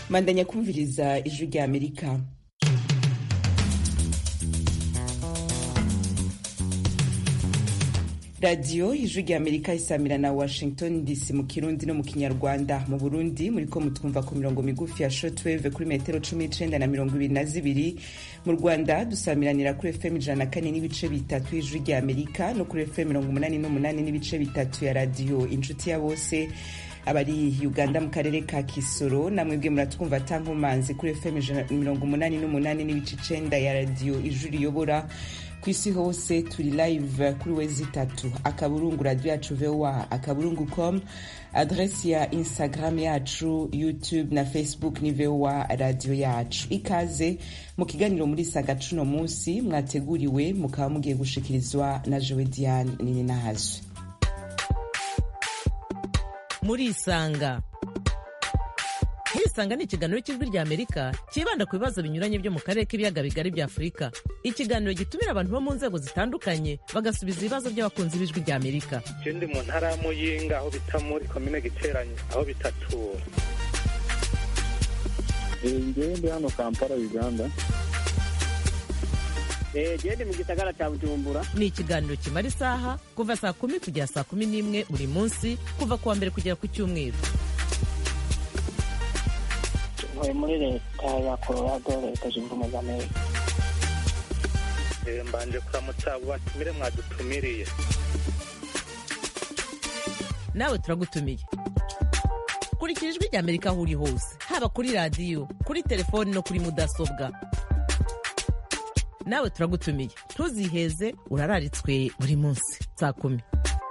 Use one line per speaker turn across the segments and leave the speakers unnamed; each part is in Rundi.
mandanya kumviriza ijwi rya amerika radiyo ijwi rya amerika isamira na washington dc mu kirundi no mu kinyarwanda mu burundi muriko mutwumva ku mirongo migufi ya shortwave kuri metero cumi n'icenda na mirongo ibiri na zibiri mu rwanda dusamiranira kuri fm ijana na kane n'ibice bitatu y'ijwi rya amerika no kuri fm mirongo umunani n'umunani n'ibice bitatu ya radiyo inshuti ya bose abari uganda mu karere ka kisoro namwebwe muratwumva atankomanzi kuri fm mirongo umunani n'umunani n'ibice icenda ya radiyo ijwi riyobora ku isi hose turi live kuri wezi itatu akaburungu radio yacu voa akaburungu com adresi ya instagram yacu youtube na facebook ni voa radio yacu ikaze mu kiganiro muri saga cuno munsi mwateguriwe mukaba mugiye gushikirizwa na jowe diane nini nahazwe
murisanga murisanga ni ikiganiro cy'ijwi rya amerika cyibanda ku bibazo binyuranye byo mu karere k'ibiyaga bigari bya afurika ikiganiro gitumira abantu bo mu nzego zitandukanye bagasubiza ibibazo by'abakunzi b'ijwi rya amerika
je ndi mu ntara ya muyinga aho bita muri komine giteranye aho bitatura
ngewe ndi hano kampala uganda
gende mu gisagara cya bujumbura
ni ikiganiro kimara isaha kuva saa kumi kugera saa kumi n'imwe buri munsi kuva ku wa mbere kugera ku cyumweru
ntuye muri leta ya colorado leta zunze ubumwe za amerika
Eh, mbanje kuramutsa abo batumire mwadutumiriye
nawe turagutumiye kurikira ijwi rya amerika aho uri hose haba kuri radiyo kuri telefoni no kuri mudasobwa nawe turagutumiye ntuziheze urararitswe buri munsi saa kumi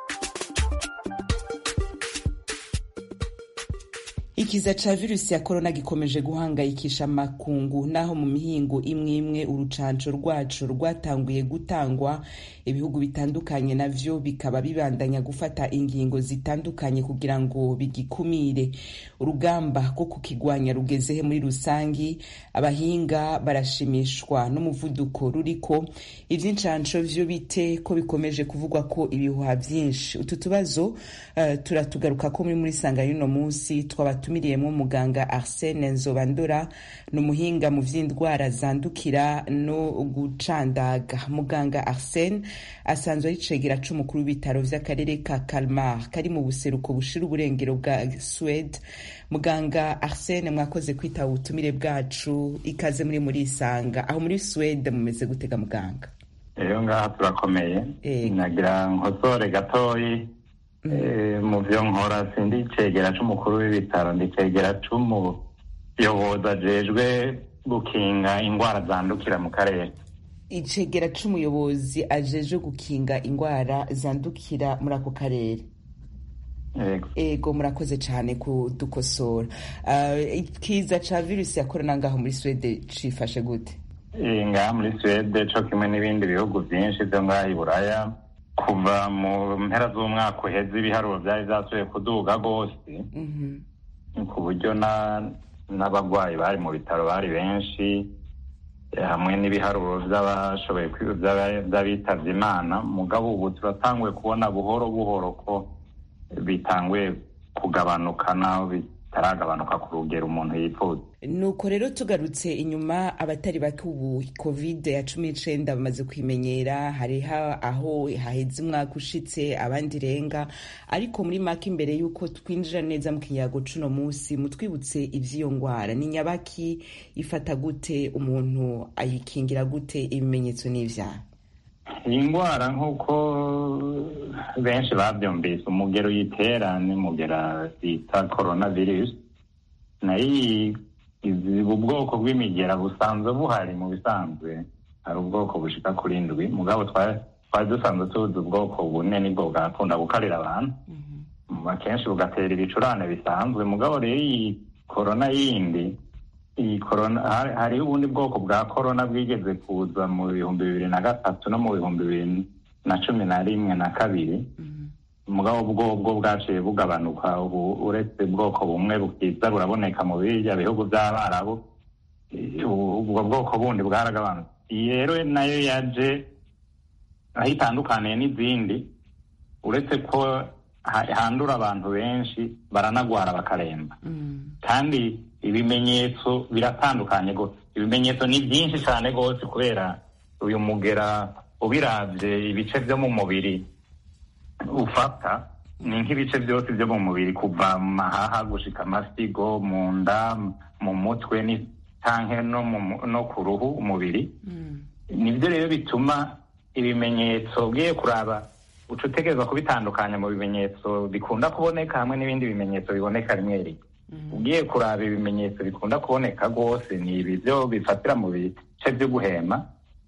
ikiza ca virusi ya korona gikomeje guhangayikisha amakungu naho mu mihingo imwe imwe urucanco rwaco rwatanguye gutangwa ibihugu bitandukanye navyo bikaba bibandanya gufata ingingo zitandukanye kugira ngo bigikumire urugamba rwo kukigwanya rugezehe muri rusangi abahinga barashimishwa n'umuvuduko ruriko ivy'incanco vyo bite ko bikomeje kuvugwa ko ibihuha vyinshi utu tubazo uh, turatugaruka ko muri muri sanga y'uno munsi twaba tumiriyemo muganga Arsene Nzobandora ni umuhinga mu vy'indwara zandukira no gucandaga muganga Arsene asanzwe ari cegera c'umukuru w'ibitaro vy'akarere ka Kalmar kari mu buseruko bushira uburengero bwa Swede muganga Arsene mwakoze kwitaba ubutumire bwacu ikaze muri muri isanga aho muri Swede mumeze gutega muganga
iyo ngaha turakomeye
Eh.
nagira nkosore gatoyi Eh, mu vyo nkora sindi icegera c'umukuru w'ibitaro ndi icegera c'umuyobozi ajejwe gukinga ingwara zandukira mu karere
icegera c'umuyobozi ajeje gukinga ingwara zandukira muri ako karere
Yego.
ego murakoze cyane kudukosora uh, ikiza ca virusi ya korona ngaho muri swede cifashe gute
Eh, ngaha muri suwede co kimwe n'ibindi bihugu vyinshi vyo ngaha i buraya kuva mu mpera z'umwaka uheze ibiharuro vyari vyasubiye kuduga rwose
Mhm.
ku buryo na n'abagwayi bari mu bitaro bari benshi eh, hamwe n'ibiharuro vy'abashoboye kwi- vy'aba- vy'abitavye imana mugabo ubu turatanguye kubona buhoro buhoro ko bitanguye kugabanuka naho bitaragabanuka ku rugero umuntu yifuza
nuko rero tugarutse inyuma abatari bake ubu covid ya cumi n'icenda bamaze kwimenyera hariho aho haheze umwaka ushitse abandi renga ariko muri make imbere y'uko twinjira neza mu kinyago cuno munsi mutwibutse ivy'iyo ngwara ni nyabaki ifata gute umuntu ayikingira gute ibimenyetso n'ivyaha
iyi ndwara nk'uko benshi babyumvise umugero uyitera ni umugera bita coronavirus nayo iyi- izi ubwoko bw'imigera busanzwe buhari mu bisanzwe hari ubwoko bushika kuri ndwi mugabo twari twari dusanzwe tuzi ubwoko bune nibwo bwakunda gukarira abantu akenshi bugatera ibicurane bisanzwe mugabo rero iyi korona yindi iyi korona hari- hariho ubundi bwoko bwa korona bwigeze kuza mu bihumbi bibiri na gatatu no mu bihumbi bibiri na cumi na rimwe na kabiri mugabo bwo bwo bwaciye bugabanuka ubu uretse bwoko bumwe bukiza buraboneka mu birya bihugu by'abarabu Eh, ubu- ubwo bwoko bundi bwaragabanutse iyi rero nayo yaje aho itandukaniye n'izindi uretse ko ha- handura abantu benshi baranagwara bakaremba kandi ibimenyetso biratandukanye rwose ibimenyetso ni byinshi cyane rwose kubera uyu mugera ubirabye ibice byo mu mubiri ufata ni nk'ibice byose byo mu mubiri kuva mu mahaha gushika amasigo mu nda mu mutwe canke no, mu- no ku ruhu umubiri nibyo rero bituma ibimenyetso ugiye kuraba uca utegerezwa kubitandukanya mu bimenyetso bikunda kuboneka hamwe n'ibindi bimenyetso biboneka rimwe rimwe ugiye kuraba ibimenyetso bikunda kuboneka rwose ni ibi byo bifatira mu bice byo guhema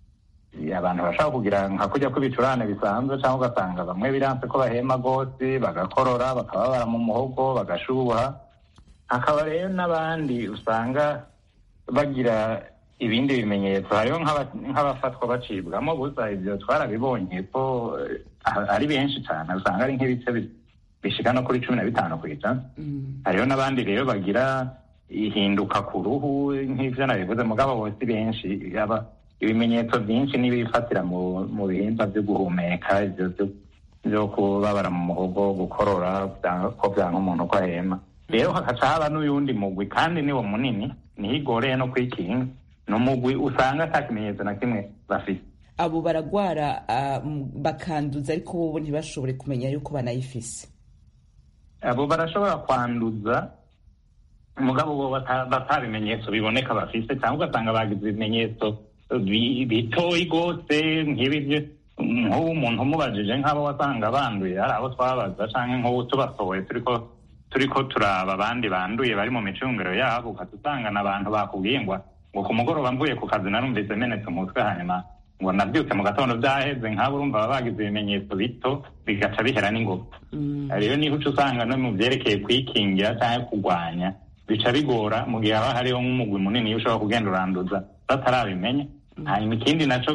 abantu bashaka kugira nka kujya kw'ibicurane bisanzwe cyangwa ugasanga bamwe biranse ko bahema rwose bagakorora bakababara mu muhogo bagashuha hakaba rero n'abandi usanga bagira ibindi bimenyetso hariho nk'aba- nk'abafatwa bacibwamo gusa ibyo twarabibonye ko eh, ari benshi cyane usanga ari nk'ibice bi- bishika no kuri cumi na bitanu ku ijana hariho n'abandi rero bagira ihinduka ku ruhu nk'ivyo nabivuze mugabo bose benshi yaba ibimenyetso byinshi n'ibifatira mu mu bihimba byo guhumeka ivyo byo- byo kubabara mu muhogo gukorora byanga- ko byanga umuntu ko ahema rero hakaca haba n'uyundi mugwi kandi niwo munini niho igoreye no kwikinga ni umugwi usanga ata kimenyetso na kimwe bafite
abo baragwara ah, m- bakanduza ariko bobo ntibashobore kumenya yuko banayifise
abo barashobora kwanduza umugabo bo bata- bata bimenyetso biboneka bafise cyangwa ugasanga bagize ibimenyetso bi- bitoyi rwose nk'ibi byo- nk'ubu umuntu umubajije nk'abo wasanga banduye hari abo twabaza cyangwa nk'ubu tubasohoye turiko turiko turaba abandi banduye bari mu micungiro yabo ukata usanga n'abantu bakubwiye ngo ngo ku mugoroba mvuye ku kazi narumvise menetse umutwe hanyuma ngo nabyutse mu gatondo byaheze nk'abo urumva baba bagize ibimenyetso bito bigaca bihera n'ingoga rero niho uca usanga no mu byerekeye kwikingira cyangwa kurwanya bica bigora mu gihe haba hariho nk'umugwi munini ushobora kugenda uranduza batarabimenya hanyuma ikindi naco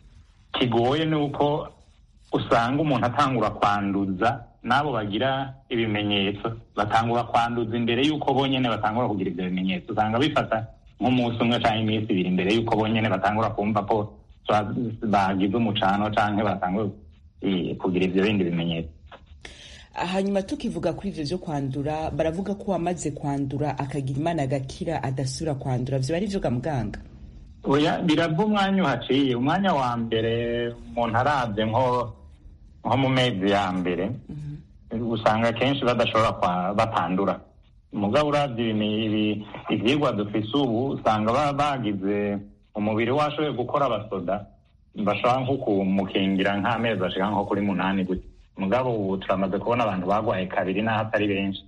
kigoye ni uko usanga umuntu atangura kwanduza n'abo bagira ibimenyetso batangura kwanduza imbere y'uko bonyene batangura kugira ibyo bimenyetso usanga bifata nk'umunsi umwe cyangwa iminsi ibiri imbere y'uko bonyene batangura kumva ko ba- bagize umucano cyangwa batangura eh, kugira ibyo bindi bimenyetso
hanyuma tukivuga kuri ivyo vyo kwandura baravuga ko wamaze kwandura akagira imana agakira adasubira kwandura vyo ari vyo ga muganga
oya birava umwanya uhaciye umwanya wa mbere umuntu arabye nko nko mu mezi ya mbere usanga akenshi badashobora kwa- batandura umugabo urabye ibi- ibi- ivyigwa dufise ubu usanga ba- bagize umubiri washoboye gukora abasoda bashobora nko kumukingira nk'amezi ashika nko kuri munani gutya mugabo ubu turamaze kubona abantu bagwaye kabiri n'aho atari benshi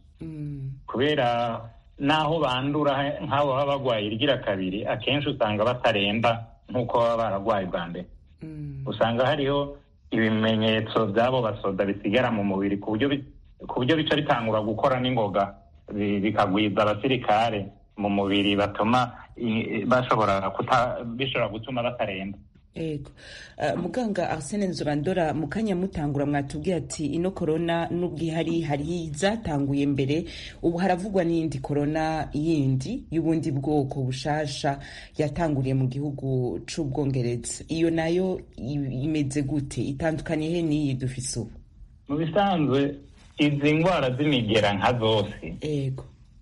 kubera naho bandura nk'abo baba bagwaye irigira kabiri akenshi usanga bataremba nk'uko baba baragwaye bwa mbere usanga hariho ibimenyetso by'abo basoda bisigara mu mubiri ku buryo bi- ku buryo bica bitangura gukora n'ingoga bi- bikagwiza abasirikare mu mubiri batuma i- bashobora kuta bishobora gutuma bataremba
ego Uh, muganga arsene nzobandora mu kanya mutangura mwatubwiye ati ino korona n'ubwo ihari hari zatanguye mbere ubu haravugwa n'iyindi korona yindi y'ubundi bwoko bushasha yatanguriye mu gihugu c'ubwongereza iyo nayo i- imeze gute itandukaniye he n'iyi dufise ubu
mu bisanzwe izi ndwara z'imigera nka zose
ego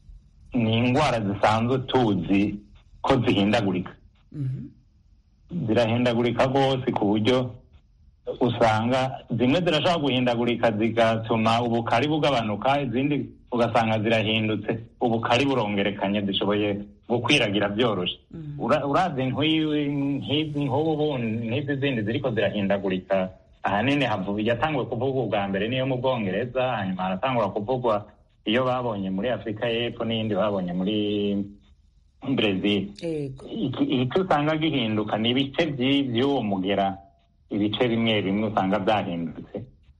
ni indwara zisanzwe tuzi ko zihindagurika zirahindagurika rwose ku buryo usanga zimwe zirashobora guhindagurika zigatuma ubukari bugabanuka izindi ugasanga zirahindutse ubukari burongerekanye zishoboye gukwiragira byoroshye Ura- uravye nk'iyi- nk'izi nk'ubu n'izi zindi ziriko zirahindagurika ahanini havu- yatanguwe kuvugwa ubwa mbere niyo mu bwongereza hanyuma haratangura kuvugwa iyo babonye muri afurika y'epfo n'iyindi babonye muri brezil
ego
iki icyo usanga gihinduka ni ibice by'i- by'uwo mugera ibice bimwe bimwe usanga byahindutse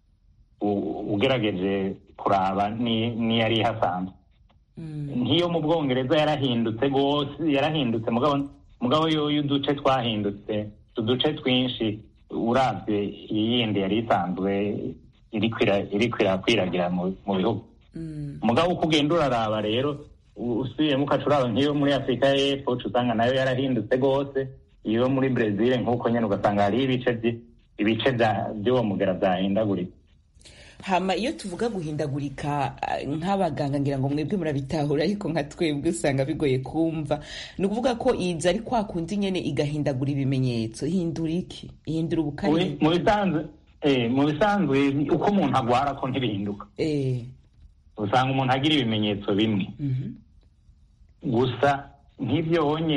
U- ugerageje kuraba ni- n'iyari ihasanzwe nk'iyo mu bwongereza yarahindutse rwose yarahindutse mugabo mugabo yo y'uduce twahindutse uduce twinshi uravye iyindi yari isanzwe iriko ira- iriko irakwiragira mu mu bihugu mugabo uko ugenda uraraba rero u- usubiyemo ukaca uraba nk'iyo muri afurika y'epfo uca usanga nayo yarahindutse rwose iyo muri brezil nk'uko nyene ugasanga hariho ibice vyi- ibice vya- vy'uwo mugera vyahindaguritse
hama iyo tuvuga guhindagurika ah, nk'abaganga ngira ngo mwebwe murabitahura ariko nka twebwe usanga bigoye kumva ni ukuvuga ko iza ari kwa kundi nyene igahindagura ibimenyetso ihindura iki ihindura ubukari
We- mu bisanzwe eh, mu bisanzwe uko umuntu agwara ko ntibihinduka
eh
usanga umuntu agira ibimenyetso bimwe
mhm
gusa nk'ibyo wonye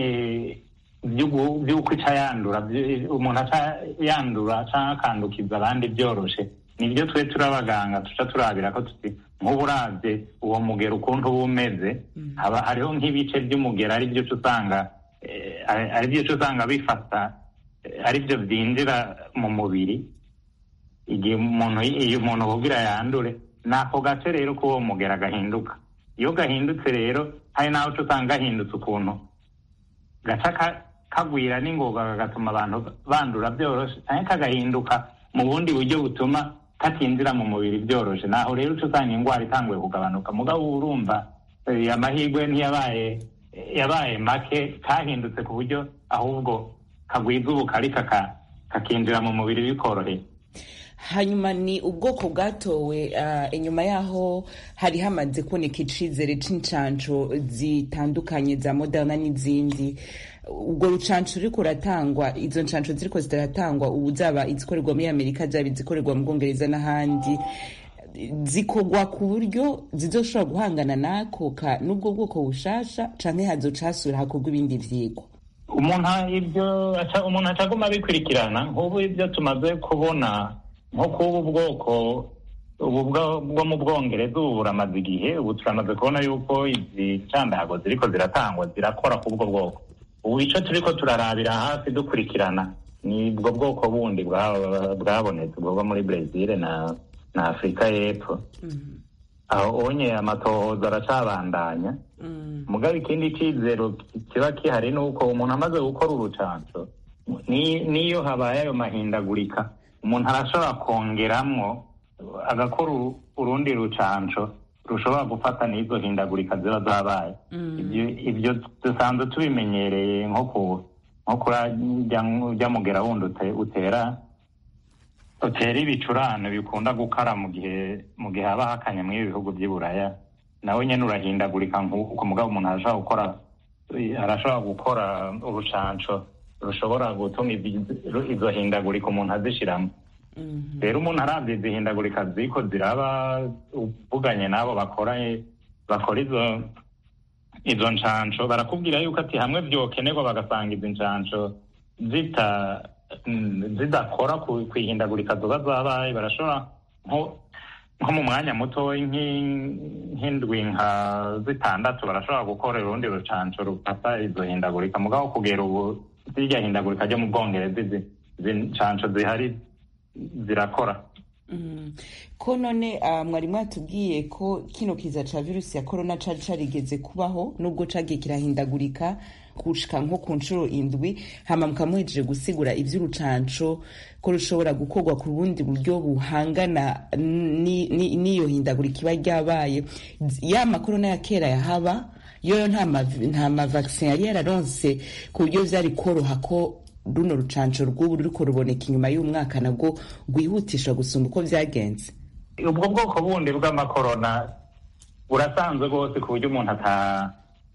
by'ugu- by'uko ica yandura byo- umuntu aca yandura cyangwa akandukiza abandi byoroshe nibyo twe turi abaganga tuca turabira ko tuti nk'ubu uravye uwo mugero ukuntu uba umeze haba hariho nk'ibice by'umugero ari byo uca usanga eh, ari- ari byo uca usanga bifata eh, ari byo byinjira mu mubiri igihe umuntu iyo umuntu kugira yandure ni ako gace rero k'uwo mugera gahinduka iyo gahindutse rero hari n'aho uca usanga gahindutse ukuntu gaca ka- kagwira n'ingoga kagatuma abantu bandura byoroshe cyangwa kagahinduka mu bundi buryo butuma katinjira mu mubiri byoroshe naho rero uca usanga indwara itanguye kugabanuka mugabo uba urumva eh, amahirwe ntiyabaye yabaye make kahindutse ku buryo ahubwo kagwiza ubukari kaka- kakinjira mu mubiri bikoroheye
hanyuma ni ubwoko bwatowe ah, inyuma yaho hari hamaze kuboneka icizere c'incanco zitandukanye za moderna n'izindi ubwo rucanco ruriko ruratangwa izo ncanco ziriko ziratangwa ubu zaba izikorerwa muri amerika zaba izikorerwa mu bwongereza n'ahandi zikorwa ku buryo zizoshobora guhangana n'ako ka n'ubwo bwoko bushasha canke hazocasura hakorwa ibindi vyigwa
umuntu a- ibyo aca- umuntu acaguma abikurikirana nk'ubu ibyo tumaze kubona nko kuba ubwoko ubu bwo bwo mu bwongereza ubu buramaze igihe ubu turamaze kubona yuko izi candago ziriko ziratangwa zirakora k'ubwo bwoko ubu ico turiko turarabira hafi dukurikirana ni ubwo bwoko bundi bwa- bwabonetse bwova muri brezil na na afurika y'epfo aho onye amatohoza aracabandanya mugabo ikindi cizero kiba kihari ni uko umuntu amaze gukora urucanco ni- niyo habaye ayo mahindagurika umuntu arashobora kongeramwo agakora uru- urundi rucanco rushobora gufata n'izo hindagurika ziba zabaye Ibyo- ibyo dusanzwe tubimenyereye nko ku nko kurya mugera wundi ute- utera utera ibicurane bikunda gukara mu gihe mu gihe haba hakanye muri ibi bihugu by'i buraya nawe nyine urahindagurika nk'uko mugabo umuntu arashobora gukora arashobora gukora urucanco rushobora gutuma izi- izo hindagurika umuntu azishiramo rero umuntu arabye izi hindagurika ziko ziraba uvuganye n'abo bakora bakora izo izo ncanco barakubwira yuko ati hamwe vyokenerwa bagasanga izi ncanco zita mm, zidakora ku ku ihindagurika zoba zabaye barashobora nko nko mu mwanya mutoyi nk'i- nk'indwi nka zitandatu barashobora gukora urundi rucanco rufata izo hindagurika mugabo kugera ubu zirya hindagurika ryo mu bwongereza izi izi ncanco zihari zirakora
Mm. ko none ah, mwari mwatubwiye ko kino kiza ca virusi ya korona cari carigeze kubaho nubwo cagiye kirahindagurika gushika nko ku nshuro indwi hama mukamuhejeje gusigura ivy'urucanco ko rushobora gukorwa ku bundi buryo buhangana ni- ni- n'iyo hindagurika iba ryabaye ya makorona ya kera yahaba yoyo nta ma- nta mavaksin yari yararonse ku buryo vyari koroha ko runo rucanco rw'ubu ruriko ruboneka inyuma y'umwaka nabwo rwihutisha gusumba uko vyagenze
ubwo bwoko bundi bw'amakorona burasanzwe rwose ku buryo umuntu ata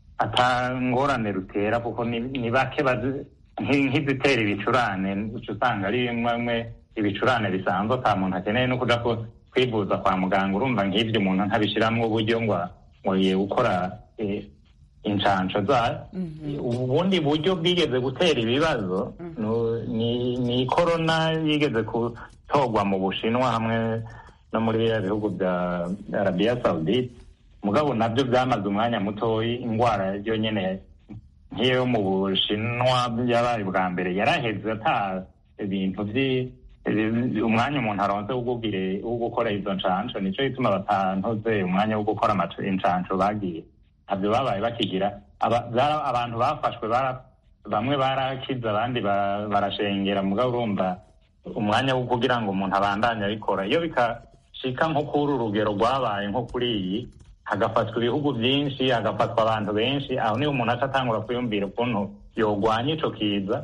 atangorane rutera kuko ni ni bake bazi- nki- nk'izitera ibicurane uca usanga ari bimwe bimwe ibicurane bisanzwe ata muntu akeneye no kuja ku- kwivuza kwa muganga urumva nk'ibyo umuntu ntabishiramwo uburyo ngo ngo yiye gukora eh, incanco zayo ubundi buryo bwigeze gutera ibibazo nu- ni ni korona yigeze gutorwa mu bushinwa hamwe no muri biriya bihugu bya arabiya saudite mugabo nabyo byamaze umwanya mutoyi indwara yo nyene nk'iyo mu bushinwa yabaye bwa mbere yaraheze ata ibintu vyi ibi- umwanya umuntu aronse wo gugire- wo gukora izo ncanco nico gituma batantoze umwanya wo gukora amac- incanco bagiye ntabyo babaye bakigira Aba- zara- abantu bafashwe bara- bamwe barakize abandi ba- barashengera mugabo urumva umwanya wo kugira ngo umuntu abandanye abikora iyo bikashika nko kuri uru rugero rwabaye nko kuri iyi hagafatwa ibihugu byinshi hagafatwa abantu benshi aho niho umuntu aca atangura kwiyumvira ukuntu yogwanya ico kiza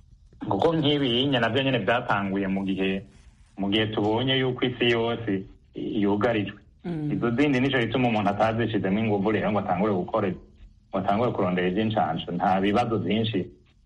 kuko nk'ibi yinya navyo nyene byatanguye mu gihe mu gihe tubonye yuko isi yose yugarijwe izo zindi nico gituma umuntu atazishizemo inguvu rero ngo atangure gukora ngo atangure kurondera ivy'incansho nta bibazo vyinshi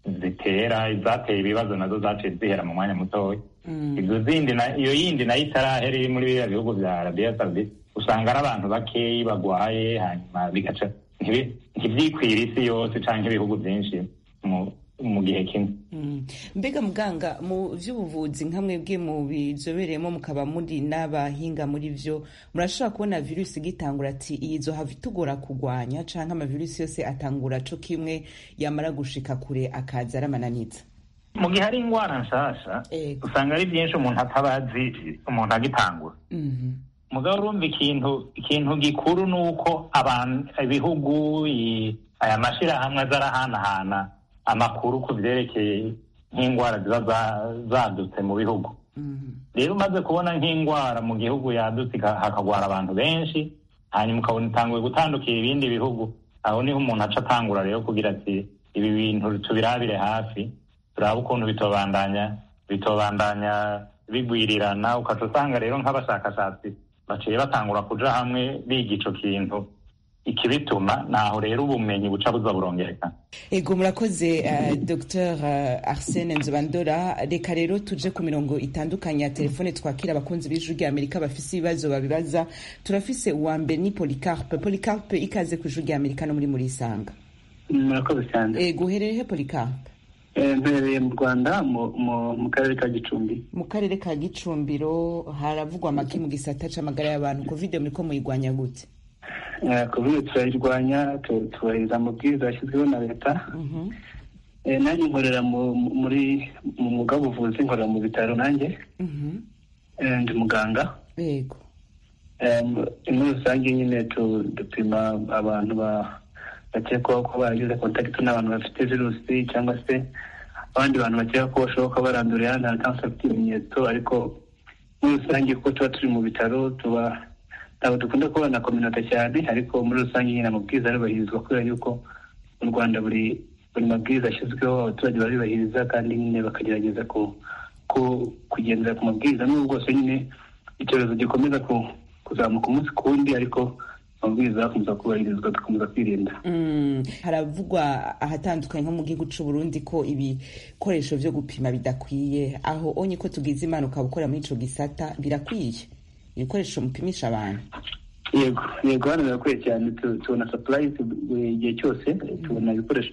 zitera izateye ibibazo nazo zaciye zihera mu mwanya mutoya izo zindi na- iyo yindi nayo itarahera iri muri biriya bihugu vya arabiya saudite usanga ari abantu bakeyi bagwaye hanyuma bigaca ntibi- ntivyikwira isi yose canke ibihugu vyinshi mu mu gihe kimwe
Mm. mbega muganga mu vy'ubuvuzi nka mwebwe mu bizobereyemo mukaba muri n'abahinga muri vyo murashobora kubona virusi igitangura ati iyi zohava itugora kugwanya canke amavirusi yose atangura co kimwe yamara gushika kure akaza aramananiza
mu gihe ari ingwara nshasha
Ego.
usanga ari vyinshi umuntu ataba azi umuntu agitangura
Mhm.
mugabo urumva ikintu ikintu gikuru ni uko abantu ibihugu i- aya mashirahamwe aza arahanahana amakuru ku vyerekeye nk'ingwara ziba za- zadutse mu bihugu
Mhm.
rero umaze kubona nk'ingwara mu gihugu yadutse ika- hakagwara abantu benshi hanyuma ukabona itanguye gutandukira ibindi bihugu aho niho umuntu aca atangura rero kugira ati ibi bintu tubirabire hafi turabe ukuntu bitobandanya bitobandanya bigwirirana ukaca usanga rero nk'abashakashatsi baciye batangura kuja hamwe biga ico kintu ikibituma naho rero ubumenyi buca buza burongerekana
ego murakoze uh, dr uh, arsene nzobandora reka rero tuje ku mirongo itandukanye ya telefone twakira abakunzi b'ijwi rya amerika bafise ibibazo babibaza turafise uwa mbere ni policarpe policarpe ikaze ku ijwi rya amerika no muri murisanga
murakoze cyane
ego uherereye he policarpe
Eh, mperereye mu rwanda mu- mu mu karere ka gicumbi
mu karere ka gicumbiro haravugwa amaki mu gisata c'amagara y'abantu covid muriko muyigwanya gute
Eh, covid turayirwanya tu- tubahiriza amabwiriza yashyizweho na leta
Mhm.
Eh, nanjye nkorera mu- mu- muri mu mwuga w'ubuvuzi nkorera mu bitaro nanjye
Mhm.
Eh, ndi muganga
ego
Eh, mu- muri rusange nyine tu- dupima abantu ba- bakekwaho ko baragize kontakiti n'abantu bafite virusi cyangwa se abandi bantu bakeka ko bashobora kuba barandura ahandi hantu cyangwa se bafite ibimenyetso ariko muri rusange kuko tuba turi mu bitaro tuba ntabwo dukunda kubona kominota cyane ariko muri rusange nyine amabwiriza arubahirizwa kubera yuko mu rwanda buri buri mabwiriza ashyizweho abaturage barayubahiriza kandi nyine bakagerageza ku ku- kugendera ku mabwiriza n'ubwo bwose nyine icyorezo gikomeza ku- kuzamuka umunsi ku wundi ariko amabwiriza akomeza kubahirizwa dukomeza kwirinda
Mm, haravugwa ahatandukanye nko mu gihugu c'u Burundi ko ibikoresho vyo gupima bidakwiye aho onye ko tugize imana ukaba ukora muri ico gisata birakwiye ibikoresho mupimisha abantu
yego yego hano birakwiye cyane tu- tubona supply buri gihe cyose tubona ibikoresho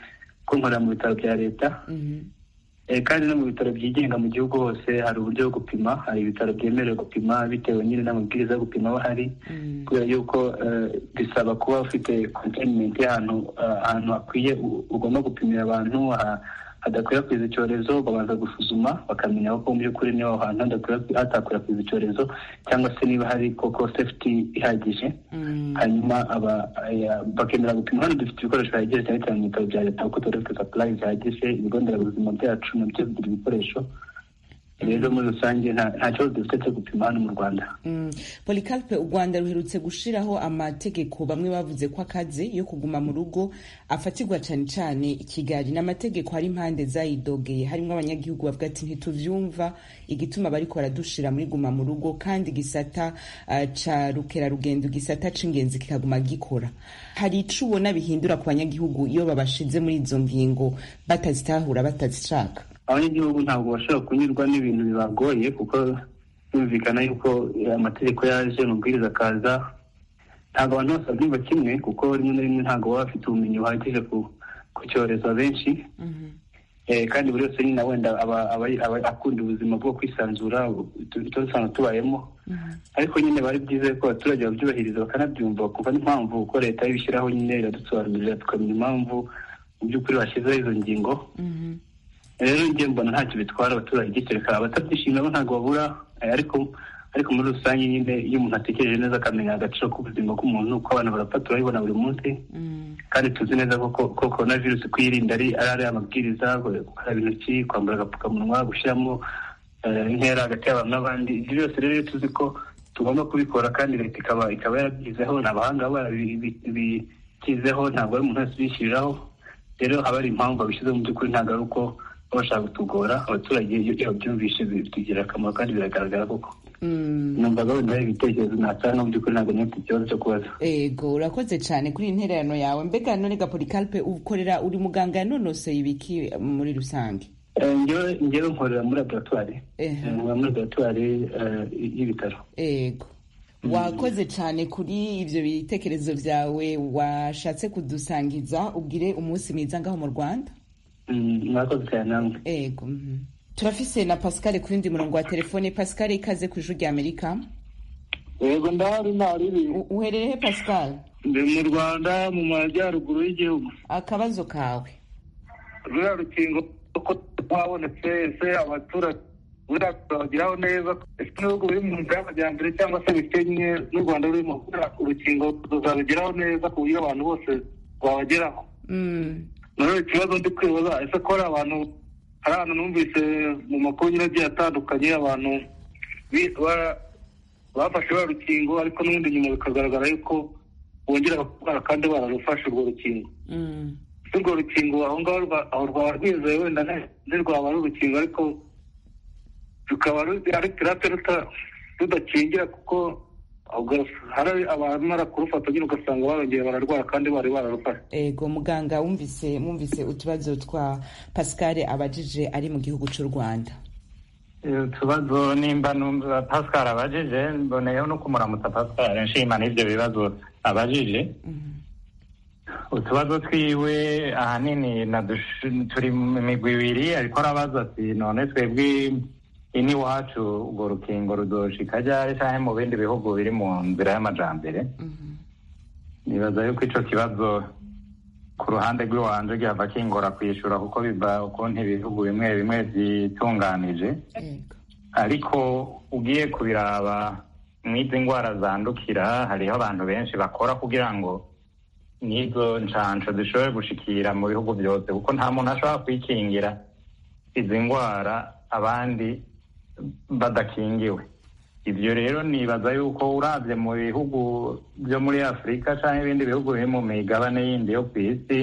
ko nkorera mu bitaro bya leta
Mhm.
Eh, kandi no mu bitaro byigenga mu gihugu hose hari uburyo bwo gupima hari ibitaro byemerewe gupima bitewe nyine n'amabwiriza yo gupima aba ahari
Mm.
kubera yuko eh, bisaba kuba ufite containment y'ahantu eh, ahantu hakwiye u- ugomba gupimira abantu ha- hadakwirakwiza icyorezo babanza gusuzuma bakamenya ko mu by'ukuri niba aho hantu hadakwirakwi- hatakwirakwiza icyorezo cyangwa se niba hari koko safety ihagije
Mm.
hanyuma aba aya- bakemera gupima hano dufite ibikoresho bihagije cyane cyane mu bitaro bya leta kuko tuba dufite supply zihagije ibigo nderabuzima byacu nabyo bigira ibikoresho rero muri rusange nta nta kibazo dufite cyo gupima hano mu rwanda
Mm. Polycarpe u Rwanda ruherutse gushiraho amategeko bamwe bavuze ko akaze yo kuguma mu rugo afatirwa cane cane i Kigali n'amategeko hari impande zayidogeye harimwo abanyagihugu bavuga ati ntituvyumva igituma bariko baradushira muri guma mu rugo kandi gisata uh, ca rukera rugendo gisata c'ingenzi kikaguma gikora hari ico ubona bihindura ku banyagihugu iyo babashize muri izo ngingo batazitahura batazishaka
abanyagihugu ntabwo bashobora kunyurwa n'ibintu bibagoye kuko byumvikana yuko eh, amategeko yaje amabwiriza akaza ntabwo abantu bose babyumva kimwe kuko rimwe na rimwe ntabwo baba bafite ubumenyi buhagije ku ku cyorezo abenshi Eh, kandi buri wese nyine wenda aba aba aba akunda ubuzima bwo kwisanzura tu- tuba dusanzwe tubayemo ariko nyine bari byiza ko abaturage babyubahiriza bakanabyumva bakumva n'impamvu uko leta ibishyiraho nyine iradusobanurira tukamenya impamvu mu by'ukuri bashyizeho izo ngingo rero njye mbona ntacyo bitwara abaturage kereka abatabyishimira bo ntabwo babura eh, ariko ariko muri rusange nyine iyo umuntu atekereje neza akamenya agaciro k'ubuzima bw'umuntu uko abantu barapfa turabibona buri munsi kandi tuzi neza ko ko ko korona virusi kuyirinda ari ari ariya mabwiriza gukaraba intoki kwambara agapfukamunwa gushyiramo eh, intera hagati y'abantu n'abandi ibyo byose rero iyo tuzi ko tugomba kubikora kandi leta ikaba ikaba yarabyizeho ni abahanga baba barabikizeho ntabwo ari umuntu wese ubishyiriraho rero haba hari impamvu babishyizeho mu by'ukuri ntabwo ari uko baba bashaka kutugora abaturage iyo iyo babyumvishe bitugirira akamaro kandi biragaragara koko numvaga wenda hari ibitekerezo natanga no mu by'ukuri ntabwo nyifite ikibazo cyo kubaza
ego urakoze cyane kuri iyi ntererano yawe mbega none gapolikarpe ukorera uri muganga yanonoseye ibiki muri rusange
Eh, njyewe njyewe nkorera muri laboratwari
Ehe.
Eh, nkorera muri laboratwari eh, y'ibitaro
ego wakoze cyane kuri ibyo bitekerezo byawe washatse kudusangiza ubwire umunsi mwiza ngaho mu rwanda
Mm, mwakoze cyane namwe
ego mhm. turafise na pascal ku yindi murongo wa telefone pascal ikaze ku ijwi rya amerika
yego ndahari ntaribi
U- uherereye he pascal
ndi mu rwanda mu majyaruguru y'igihugu
akabazo kawe
ruriya rukingo uko rwabonetse ese abaturage buriya turabageraho neza ese ibihugu biri mu nzira y'amajyambere cyangwa se bikennye n'u rwanda rurimo buriya urukingo ruzabigeraho neza ku buryo abantu bose babageraho
Mm,
nawe ikibazo ndi kwibaza ese ko hari abantu hari ahantu numvise mu makuru nyine agiye atandukanye abantu bi- ba- bafashe ruriya rukingo ariko n'ubundi nyuma bikagaragara yuko bongera kurwara kandi bararufashe urwo rukingo
mm,
ese urwo rukingo aho ngaho rwa- aho rwaba rwizewe wenda nti- ntirwaba ari urukingo ariko rukaba ru- ari pirate ruta- rudakingira kuko ubwo hari abamara kurufata nyine ugasanga barongeye bararwara kandi bari bararufashe
ego muganga wumvise mwumvise utubazo twa pascal abajije ari mu gihugu cy'u rwanda
utubazo nimba numva pascal abajije mboneyeho no kumuramutsa pascal nshima n'ibyo bibazo abajije utubazo twiwe ahanini nadush- turi mu migwi ibiri ariko arabaza ati none twebwe ini iwacu urwo rukingo rudoshika ryari canke mu bindi bihugu biri mu nzira y'amajambere nibaza yuko ico kibazo ku ruhande rw'iwanje gihava kingora kwishura kuko biva ukuntu ibihugu bimwe bimwe vyitunganije
ego
ariko ugiye kubiraba mw'izi ndwara zandukira hariho abantu benshi bakora kugira ngo n'izo nshansho zishobore gushikira mu bihugu byose kuko nta muntu ashobora kwikingira izi ndwara abandi badakingiwe ibyo rero nibaza yuko uravye mu bihugu byo muri afurika canke ibindi bihugu biri mu migabane yindi yo ku isi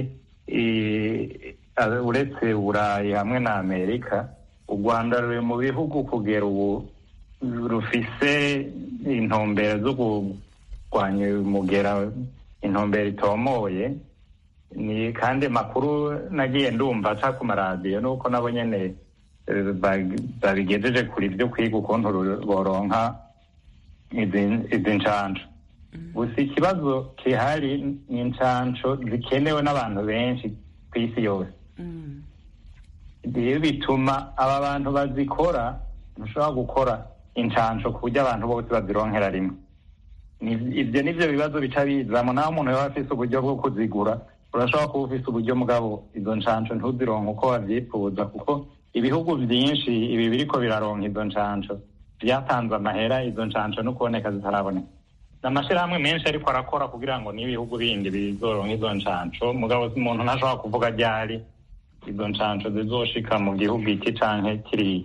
i- a- uretse uburayi hamwe na amerika u rwanda ruri mu bihugu kugera ubu rufise intumbero zo kurwanya umugera intumbero itomoye ni kandi makuru nagiye ndumva aca ku maradiyo nuko nabo nyene eh, ba- babigejeje kuri byo kwiga ukuntu ru- boronka izi- izi nshansho gusa ikibazo kihari ni inshansho zikenewe n'abantu benshi ku isi yose
Mm,
rero bituma aba bantu bazikora ntushobora gukora inshansho ku buryo abantu bose bazironkera rimwe Ni- ibyo nivyo bibazo bica bizamo naho umuntu yaba afise uburyo bwo kuzigura urashobora kuba ufise uburyo mugabo izo nshansho ntuzironke uko wavyifuza kuko ibihugu vyinshi ibi biriko biraronka izo nshansho vyatanze amahera izo nshansho no kuboneka zitaraboneka amashirahamwe menshi ariko arakora kugira ngo n'ibihugu bindi bizoronka izo nshansho mugabo umuntu ntashobora kuvuga ryari izo nshansho zizoshika mu gihugu iki canke kiriya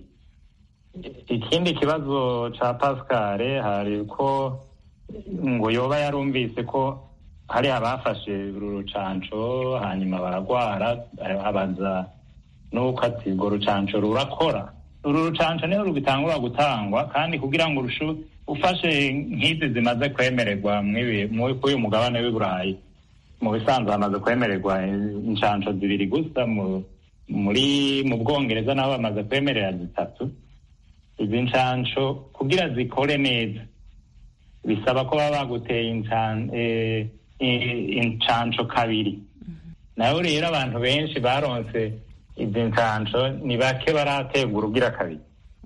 ikindi kibazo ca pascal hari ko ngo yoba yarumvise ko hari abafashe uru rucanco hanyuma baragwara abaza nuko ati urwo rucanco rurakora uru rucanco niho rugitangura gutangwa kandi kugira ngo urushu ufashe nk'izi zimaze kwemererwa mw'ibi- mu- kuri uyu mugabane w'i burayi mu bisanzwe hamaze kwemererwa inshansho zibiri gusa mu- muri mu bwongereza naho bamaze kwemerera zitatu izi nshansho kugira zikore neza bisaba ko baba baguteye inshan- eh, i- inshansho kabiri naho rero abantu benshi baronse izi nshansho ni bake barategura ugira kabiri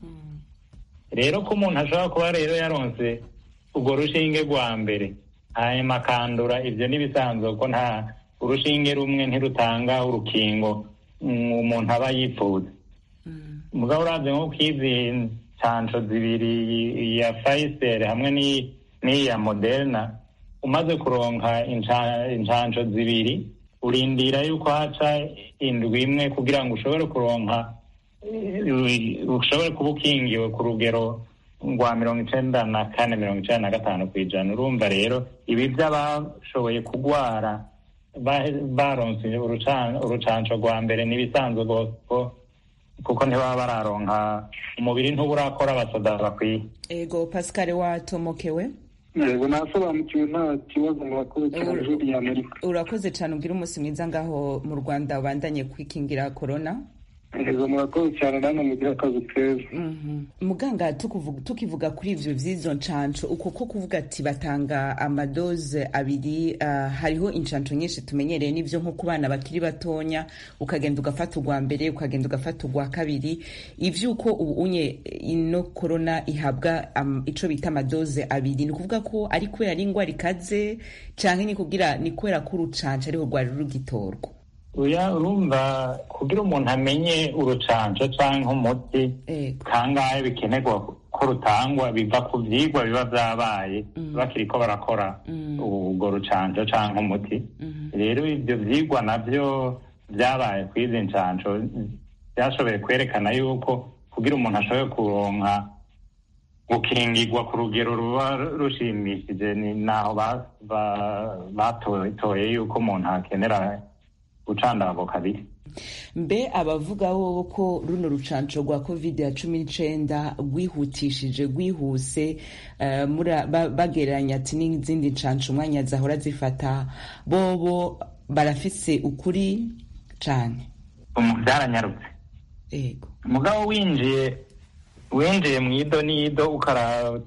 rero ko umuntu ashobora kuba rero yaronse urwo rushinge rwa mbere hanyuma akandura ibyo n'ibisanzwe ko nta urushinge rumwe ntirutanga urukingo mm, umuntu aba yifuza mugabo uravye nko kw'izi nshansho zibiri iya Pfizer hamwe n'iyi n'iya Moderna umaze kuronka insha- inshansho zibiri urindira yuko haca indwi imwe kugira ngo ushobore kuronka eh, ushobore kuba ukingiwe ku rugero rwa mirongo icenda na kane mirongo icenda na gatanu ku ijana urumva rero ibi by'abashoboye kugwara ba- baronse urucan- urucanco rwa mbere n'ibisanzwe rwose ko kuko ntibaba bararonka umubiri ntuburakora abasoda bakwiye
ego pascal watomokewe
yego nasobanukiwe nta kibazo murakoze cyane ijwi rya amerika
urakoze cyane ubwira umunsi mwiza ngaho mu rwanda ubandanye kwikingira korona
yego murakoze cyane namwe mugira akazi keza
Mhm. muganga tukuvu- tukivuga kuri ivyo vy'izo ncanco uko ko kuvuga ati batanga amadoze abiri ah, hariho incanco nyinshi tumenyereye n'ivyo nko ku bana bakiri batonya ukagenda ugafata urwa mbere ukagenda ugafata urwa kabiri ivyuko ubu unye ino korona ihabwa am- ico bita amadoze abiri ni ukuvuga ko ari kubera ari ingwara ikaze canke ni kugira ni kubera ko urucanco ariho rwari rugitorwa
uya urumva kugira umuntu amenye urucanco canke umuti
ego
kangahe bikenerwa ko rutangwa biva ku vyigwa biba vyabaye
Mm.
bakiriko barakora
Mm.
urwo rucanco canke umuti
Mhm.
rero ivyo vyigwa navyo vyabaye kw'izi ncanco vyashoboye kwerekana yuko kugira umuntu ashobore kuronka gukingirwa ku rugero ruba rushimishije ni naho ba- ba- batoye yuko umuntu akenera gucandago kabiri
mbe abavuga wowe ko runo rucanco rwa covid ya cumi n'icenda rwihutishije rwihuse eh, mura- ba- bagereranya ati n'izindi ncanco umwanya zahora zifata bobo barafise ukuri cane
Umu- vyaranyarutse
ego
mugabo winjiye winjiye mu ido n'ido ukaraba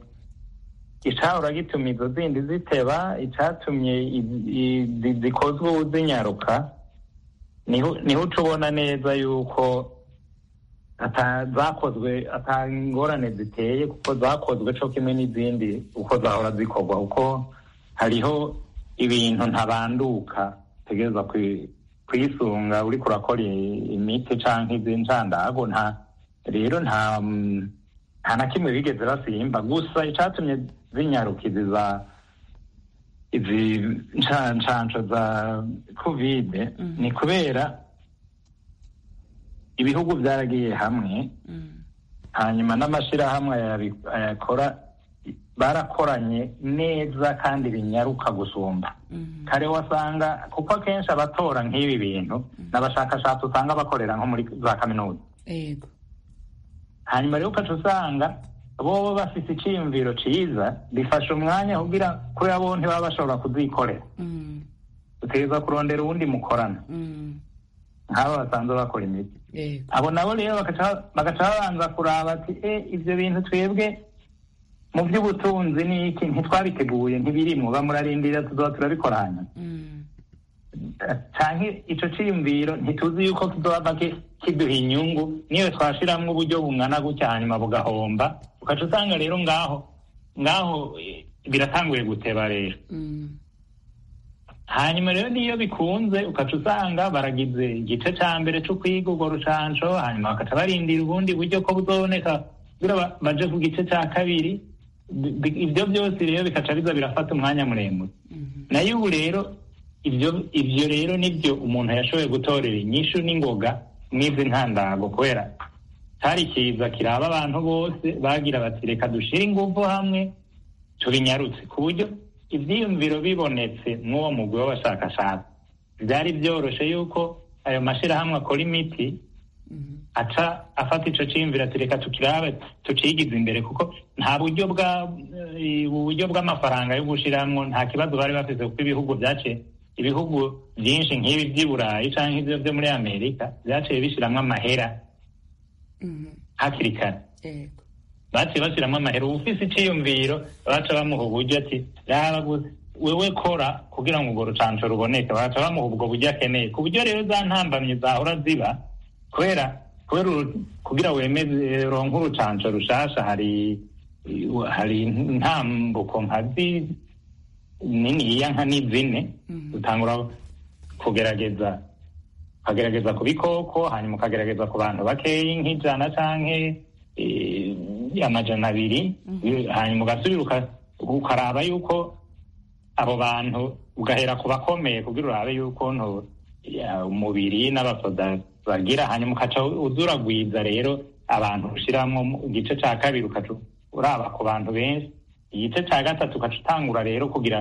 icahora gituma izo zindi ziteba icatumye i- i- zi- zikozwe ubu zinyaruka niho niho uca ubona neza yuko ata- zakozwe ata ngorane ziteye kuko zakozwe co kimwe n'izindi uko zahora zikorwa kuko hariho ibintu ntabanduka utegereza kwi- kwisunga uriko urakora i- imiti canke iz'incandago nta rero nta mm, nta na kimwe bigeze basimba gusa icatumye zinyaruka izi za izi nca- ncanco za kovide
Mhm.
ni kubera ibihugu vyaragiye hamwe
Mm,
hanyuma n'amashirahamwe ayabi- ayakora barakoranye neza kandi binyaruka gusumba
mhm,
kare wasanga kuko akenshi abatora nk'ibi bintu n'abashakashatsi usanga bakorera nko muri za kaminuza
ego
hanyuma rero ukaca usanga bobo bafise iciyumviro ciza bifasha umwanya kugira kubera bo ntibaba bashobora kuzikorera
Mm,
utegereza kurondera uwundi mukorana
mm,
nk'abo basanzwe bakora imiti
ego
abo nabo rero bagaca bagaca babanza kuraba ati e ivyo bintu twebwe mu vy'ubutunzi n'iki ntitwabiteguye ntibirimwo bamurarindira tuzoba turabikora hanyuma
Mm,
canke ico ciyumviro ntituzi yuko kizoba ki- kiduha inyungu niyo twashiramwo uburyo bungana gutya hanyuma bugahomba ukaca usanga rero ngaho ngaho eh, biratanguye guteba rero
mm,
hanyuma rero niyo bikunze ukaca usanga baragize igice ca mbere co kwiga urwo rucanco hanyuma bakaca barindira ubundi buryo ko buzoboneka kugira ba- baje ku gice ca kabiri Bi- bi- ivyo vyose rero bikaca biza birafata umwanya muremure
mhm,
nayo ubu rero ivyo ivyo rero nivyo umuntu yashoboye gutorera inyishu n'ingoga mw'izi ntandago kubera cari kiza kiraba abantu bose bagira bati reka dushire inguvu hamwe tubinyarutse ku buryo ivyiyumviro bibonetse mw'uwo mugwi w'abashakashatsi vyari vyoroshe yuko ayo mashirahamwe akora imiti
mhm,
aca afata ico ciyumviro ati reka tukirabe tucigize imbere kuko nta buryo bwa eh, uburyo bw'amafaranga yo gushiramwo nta kibazo bari bafise kuko ibihugu vyaciye ibihugu vyinshi nk'ibi vy'i burayi canke ivyo vyo muri amerika vyaciye bishiramwo amahera
mhm,
hakiri kare
ego
baciye bashiramwo amahera uwufise iciyumviro baca bamuha uburyo ati raba gusa wewe kora kugira ngo urwo rucanco ruboneke baca bamuha ubwo buryo akeneye ku buryo rero za ntambamyi zahora ziba kubera kubera uru- kugira wemeze ronke urucanco rushasha hari hari intambuko nka zi niniya nka ni zine
Mhm.
utangura kugerageza ukagerageza ku bikoko hanyuma ukagerageza ku bantu bakeyi nk'ijana canke eh, amajana abiri hanyuma ugasubira uka- ukaraba yuko abo bantu ugahera ku bakomeye kugira urabe yuko nto ya, umubiri n'abasoda bagira hanyuma ukaca uzuragwiza rero abantu ushiramwo mu igice ca kabiri ukaca uraba ku bantu benshi igice ca gatatu ukaca utangura rero kugira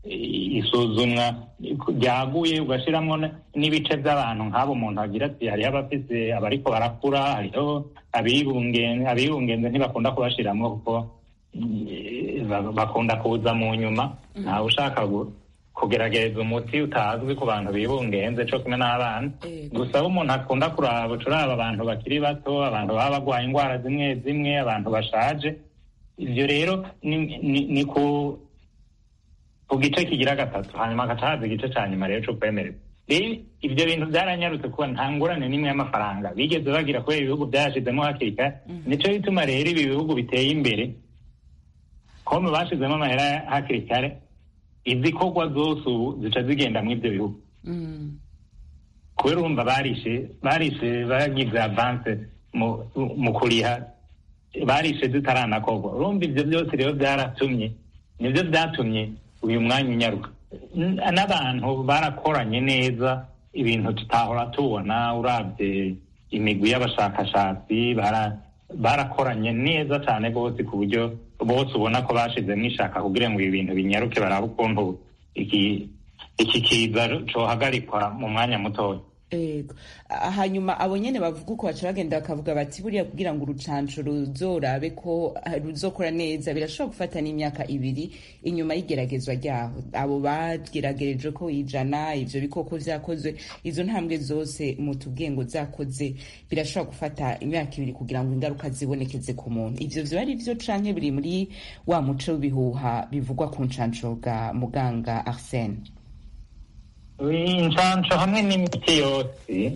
isuzumwa ryaguye ugashyiramo n'ibice by'abantu nk'abo umuntu agira ati hariho abafite abariko barakura hariho abibungenze ntibakunda kubashyiramo kuko bakunda kuza mu nyuma ntawe ushaka kugerageza umuti utazwi ku bantu bibungenze cyo kumwe n'abana gusa aho umuntu akunda kuraba ucuraba abantu bakiri bato abantu baba barwaye indwara zimwe zimwe abantu bashaje ibyo rero ni ku ku gice kigira gatatu hanyuma hagaca haza igice cya nyuma rero cyo kwemererwa rero ibyo bintu byaranyarutse kuba nta ngurane n'imwe y'amafaranga bigeze bagira kubera ibihugu byayashizemo hakiri kare nicyo bituma rero ibi bihugu biteye imbere kome bashizemo amahera hakiri kare izikorwa zose ubu zica zigenda muri ibyo bihugu kubera urumva barishe barishe bagize avanse mu kuriha barishe zitaranakorwa urumva ibyo byose rero byaratumye nibyo byatumye uyu mwanya unyaruka n'abantu barakoranye neza ibintu tutahora tubona urabye imigwi y'abashakashatsi barakoranye neza cyane rwose ku buryo bose ubona ko bashizemo ishaka kugira ngo ibi bintu binyaruke barabe ukuntu iki kiza cohagarikwa mu mwanya mutoya
Ego. hanyuma abo nyene bavuga uko baca bagenda bakavuga bati buriya kugira ngo urucanco ruzorabe ko ruzokora neza birashobora gufata n'imyaka ibiri inyuma y'igeragezwa ryaho abo bageragereje ko ijana ivyo bikoko vyakozwe izo ntambwe zose mu tubwengo zakoze birashobora gufata imyaka ibiri kugira ngo ingaruka zibonekeze ku muntu ivyo vyo ari vyo canke biri muri wa muco w'ibihuha bivugwa ku ncanco bwa muganga arsene
inshanco hamwe n'imiti yose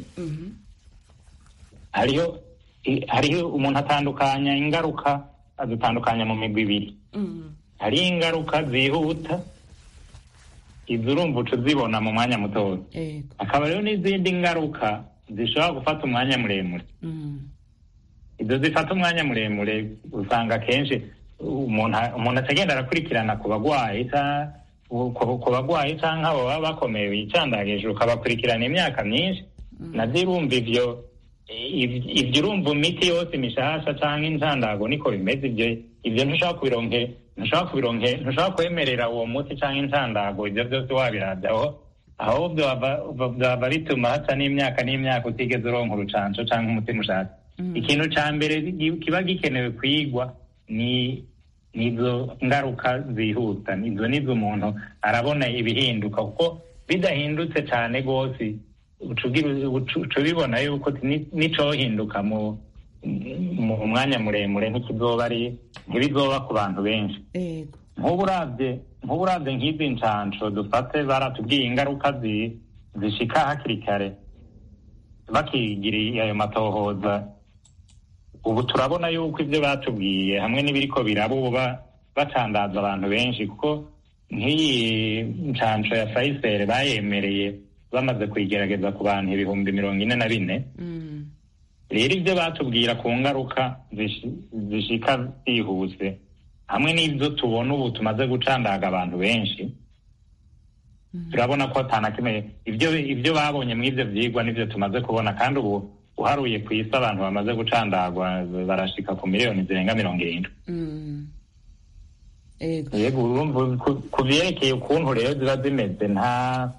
hariho hariho umuntu atandukanya ingaruka azitandukanya mu migwi ibiri hariho ingaruka zihuta izo urumva uca uzibona mu mwanya mutoya hakaba rero n'izindi ngaruka zishobora gufata umwanya muremure izo zifata umwanya muremure usanga akenshi umuntu atagenda arakurikirana ku bagwayi ku bagwayi cyangwa abo baba bakomeye bicandagije ukabakurikirana imyaka myinshi nabyo urumva ivyo ibyo urumva imiti yose mishasha cyangwa incandago niko bimeze ibyo ibyo ntushobora kubironke ntushobora kubironke ntushobora kwemerera uwo muti cyangwa incandago ibyo byose wabirabyaho ahubwo byaba bituma haca n'imyaka n'imyaka utigeze uronka urucanco cyangwa umuti mushasha ikintu ca mbere kiba gikenewe kwigwa ni nizo ngaruka zihuta nizo nizo umuntu arabona ibihinduka kuko bidahindutse cyane rwose uca ubibona yuko nicohinduka mu mu mwanya muremure ntikizoba ari ntibizoba ku bantu benshi nk'ubu urabye nk'ubu urabye nk'izi nshansho dufate baratubwiye ingaruka zishika hakiri kare bakigiriye ayo matohoza ubu turabona yuko ibyo batubwiye hamwe n'ibiriko biraba ubu bacandaza abantu benshi kuko nk'iyi nshansho ya fayiseri bayemereye bamaze kuyigerageza ku bantu ibihumbi mirongo ine na bine rero ibyo batubwira ku ngaruka zishika zihuse hamwe n'ibyo tubona ubu tumaze gucandaga abantu benshi turabona ko kimwe ibyo ibyo babonye muri ibyo byigwa n'ibyo tumaze kubona kandi ubu uharuye ku isi abantu bamaze gucandagwa barashika ku miliyoni zirenga mirongo irindwi yego urumva ku byerekeye ukuntu rero ziba zimeze nta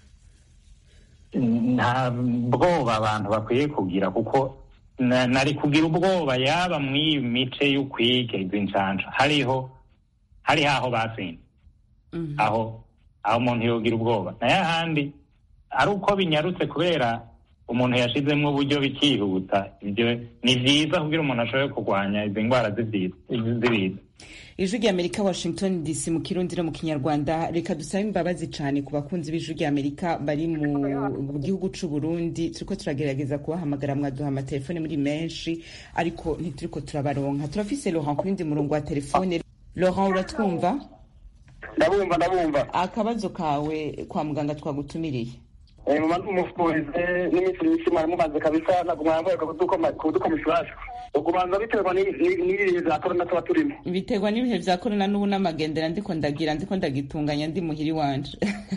nta bwoba abantu bakwiye kugira kuko nari kugira ubwoba yaba muri iyi mice y'ukwiga izi nshansha hariho hariho aho batsinze aho aho umuntu yogira ubwoba nayo ahandi ari uko binyarutse kubera umuntu yashizemo uburyo bikihuta ibyo ni byiza kugira umuntu ashobore kurwanya izi ndwara z'ibiza
ijwi rya amerika washington dc mu kirundi no mu kinyarwanda reka dusabe imbabazi cyane ku bakunzi b'ijwi rya amerika bari mu gihugu c'u burundi turiko turagerageza kubahamagara mwaduha amatelefone muri menshi ariko ntituriko turabaronka turafise laurent ku yindi murongo wa telefone laurent uratwumva
ndabumva ndabumva
akabazo kawe kwa muganga twagutumiriye
mumaze umufurize n'iminsi myinshi mwari mumaze kabisa ntabwo mwambaye kudukoma ishwashu ukubanza biterwa n'ibihe bya korona tuba turimo
biterwa n'ibihe vya korona n'ubu n'amagendera ndiko ndagira ndiko ndagitunganya ndi muhiri wanje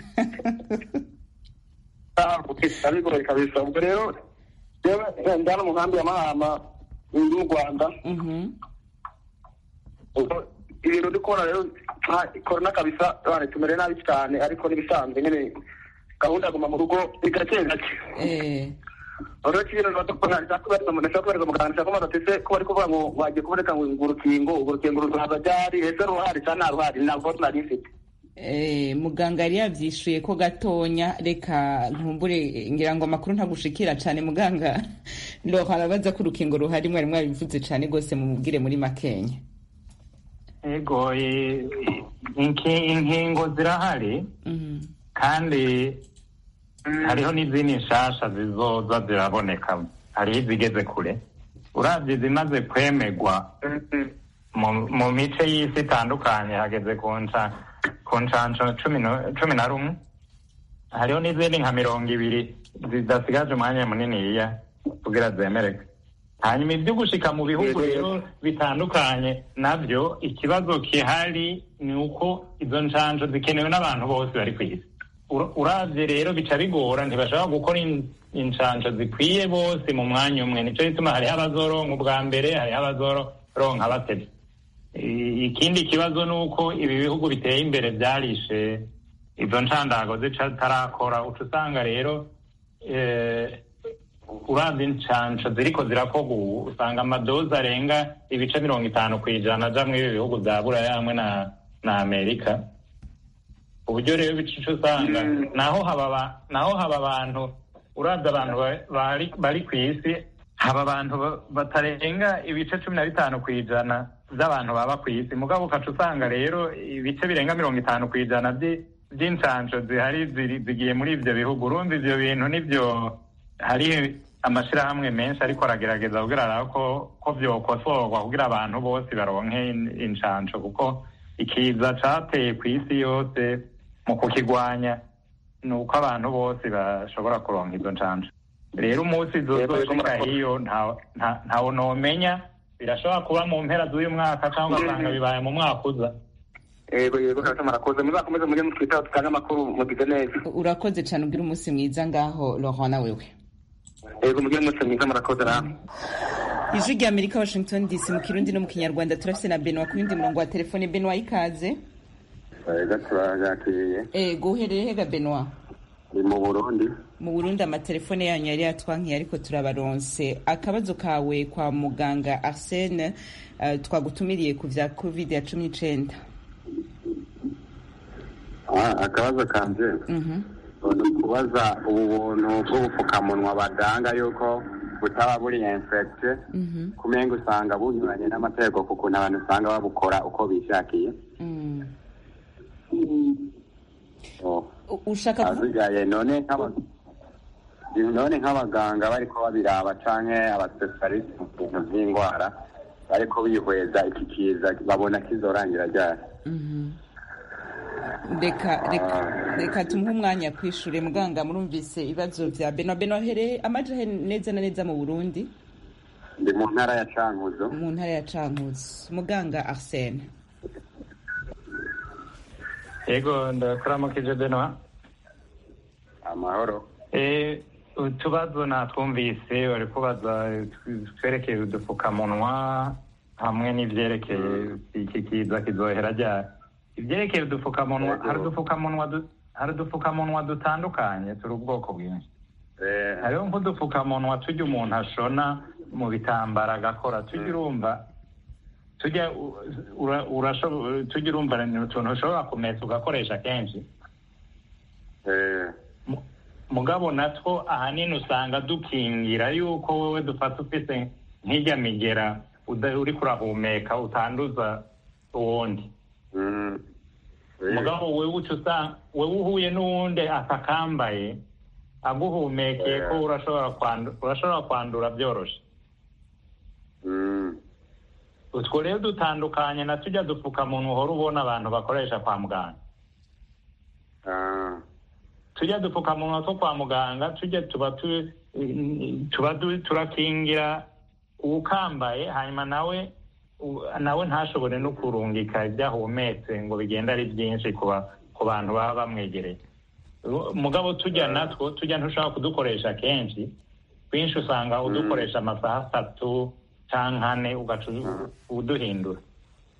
abigoye kabisa ubwo rero jewe ndana mu nkambi ya mahama indi mu rwanda ibintu ndikora rero korona kabisa bane tumere nabi cyane ariko n'ibisanzwe nyine gahunda aguma mu rugo ni gake gake
Eh,
rero kintu badakora nshaka umuntu ashaka kubereka muganga nshaka kubaza ati se ko bari kuvuga ngo wagiye kuboneka ngo ngo urukingo urwo rukingo ruzaza ryari ese ruhari cyangwa nta ruhari ntabwo nari mfite
eh, muganga yari yavyishuye ko gatonya reka ntumbure ngira ngo amakuru ntagushikira cane muganga Laurent arabaza ko urukingo ruhari mwari mwabivuze cane gose mumubwire muri makenya
ego i- inki- inkingo zirahari
Mhm.
kandi hariho n'izindi nshasha zizoza ziraboneka hariho izigeze kure uravye zimaze kwemegwa mu- mu mice y'isi itandukanye hageze ku nca- ku ncanco cumi no- cumi na rumwe hariho n'izindi nka mirongo ibiri zidasigaje umwanya muniniya kugira zemereke hanyuma ibyo gushika mu bihugu rero bitandukanye navyo ikibazo kihari ni uko izo ncanco zikenewe n'abantu bose bari ku isi Ura- uravye rero bica bigora ntibashobora gukora in- incanco zikwiye bose mu mwanya umwe nico gituma hariho abazoronka ubwa mbere hariho abazoronka batevye I- ikindi kibazo ni uko ibi bihugu biteye imbere vyarishe izo ncandago zitarakora uca usanga rero eh, uravye incanco ziriko zirakorwa ubu usanga amadozi arenga ibice mirongo itanu kw'ijana aja mw'ibi bihugu vya buraya hamwe na na amerika uburyo rero bicica usanga naho haba aba- naho haba abantu uravye abantu ba- bari bari ku isi haba abantu ba- batarenga ibice cumi na bitanu kw'ijana vy'abantu baba ku isi mugabo ukaca usanga rero ibice birenga mirongo itanu kw'ijana vyi- vy'incanco zihari ziri- zigiye muri ivyo bihugu urumva ivyo bintu nivyo hari amashirahamwe menshi ariko aragerageza kugira arabe ko ko vyokosorwa kugira abantu bose baronke in- incanco kuko ikiza cateye ku isi yose mu kukigwanya ni uko abantu bose bashobora kuronka izo ncanco rero umunsi zozoshika hiyo nta- nta- ntawo nomenya birashobora kuba mu mpera z'uyu mwaka cyangwa ugasanga bibaye mu mwaka uza
yego yego kabisa murakoze muzakomeze mujye mutwitaho tutange amakuru mugize neza
urakoze cane ugira umunsi mwiza ngaho Laurent na wewe
yego mujye mwese mwiza murakoze namwe
ijwi rya amerika washington dc mu kirundi no mu kinyarwanda turafise na benwa ku yundi murongo wa telefone benwa ikaze
Ega turagakiriye
ego uherereye hega benwa
ni mu Burundi
mu burundi amatelefone yanyu yari yatwankiye ariko turabaronse akabazo kawe kwa muganga arsene uh, twagutumiriye ku vya covid ya cumi n'icenda
Ah, akabazo kanje
Mhm.
ni ukubaza ubu buntu bw'ubupfukamunwa badanga yuko butaba buri infecte
Mhm.
kumenga usanga bunyuranye n'amategeko ku kuntu abantu usanga babukora uko bishakiye
Mm.
Oh.
U- ushaka ku-
azigaye none nk'aba- none nk'abaganga bariko babiraba canke abaspecialiste mu bintu vy'indwara bariko bihweza iki kiza babona kizorangira ryari
Mhm. reka reka reka tumuhe umwanya kwishure muganga murumvise ibibazo vya benwa benwa hereye amaja he neza na neza mu burundi
ndi mu ntara ya cankuzo
mu ntara ya cankuzi muganga arsene
yego ndakuramukije benwa
amahoro
Eh, utubazo natwumvise bari kubaza twerekeye udupfukamunwa hamwe n'ivyerekeye iki kiza kizohera ryari ivyerekeye udupfukamunwa
Yego.
hari udupfukamunwa du- hari udupfukamunwa dutandukanye turi ubwoko bwinshi
Eh,
hariho nk'udupfukamunwa tujya umuntu ashona mu bitambara agakora tujya urumva tujya u- ura- urasho- tujya urumva ni utuntu ushobora kumesa ugakoresha kenshi
eh,
Mu- mugabo natwo ahanini usanga dukingira yuko wowe dufata ufise nk'ijya migera uda- uriko urahumeka utanduza uwundi
mm, eh,
mugabo wewe uca usanga wewe uhuye n'uwundi atakambaye aguhumekeye ko urashobora kwandu- urashobora kwandura byoroshe
mm,
utwo rero dutandukanye na tujya dupfukamunwa uhora ubona abantu bakoresha kwa muganga
ah,
tujya dupfukamunwa two kwa muganga tujya tuba tu- tuba du- turakingira uwukambaye hanyuma nawe u- nawe ntashobore no kurungika ibyo ahumetse ngo bigende ari byinshi ku ba- ku bantu baba bamwegereye Ru- mugabo tujya natwo tujya ntushobora kudukoresha kenshi twinshi usanga udukoresha amasaha atatu cyangwa ane ugaca u- uduhindura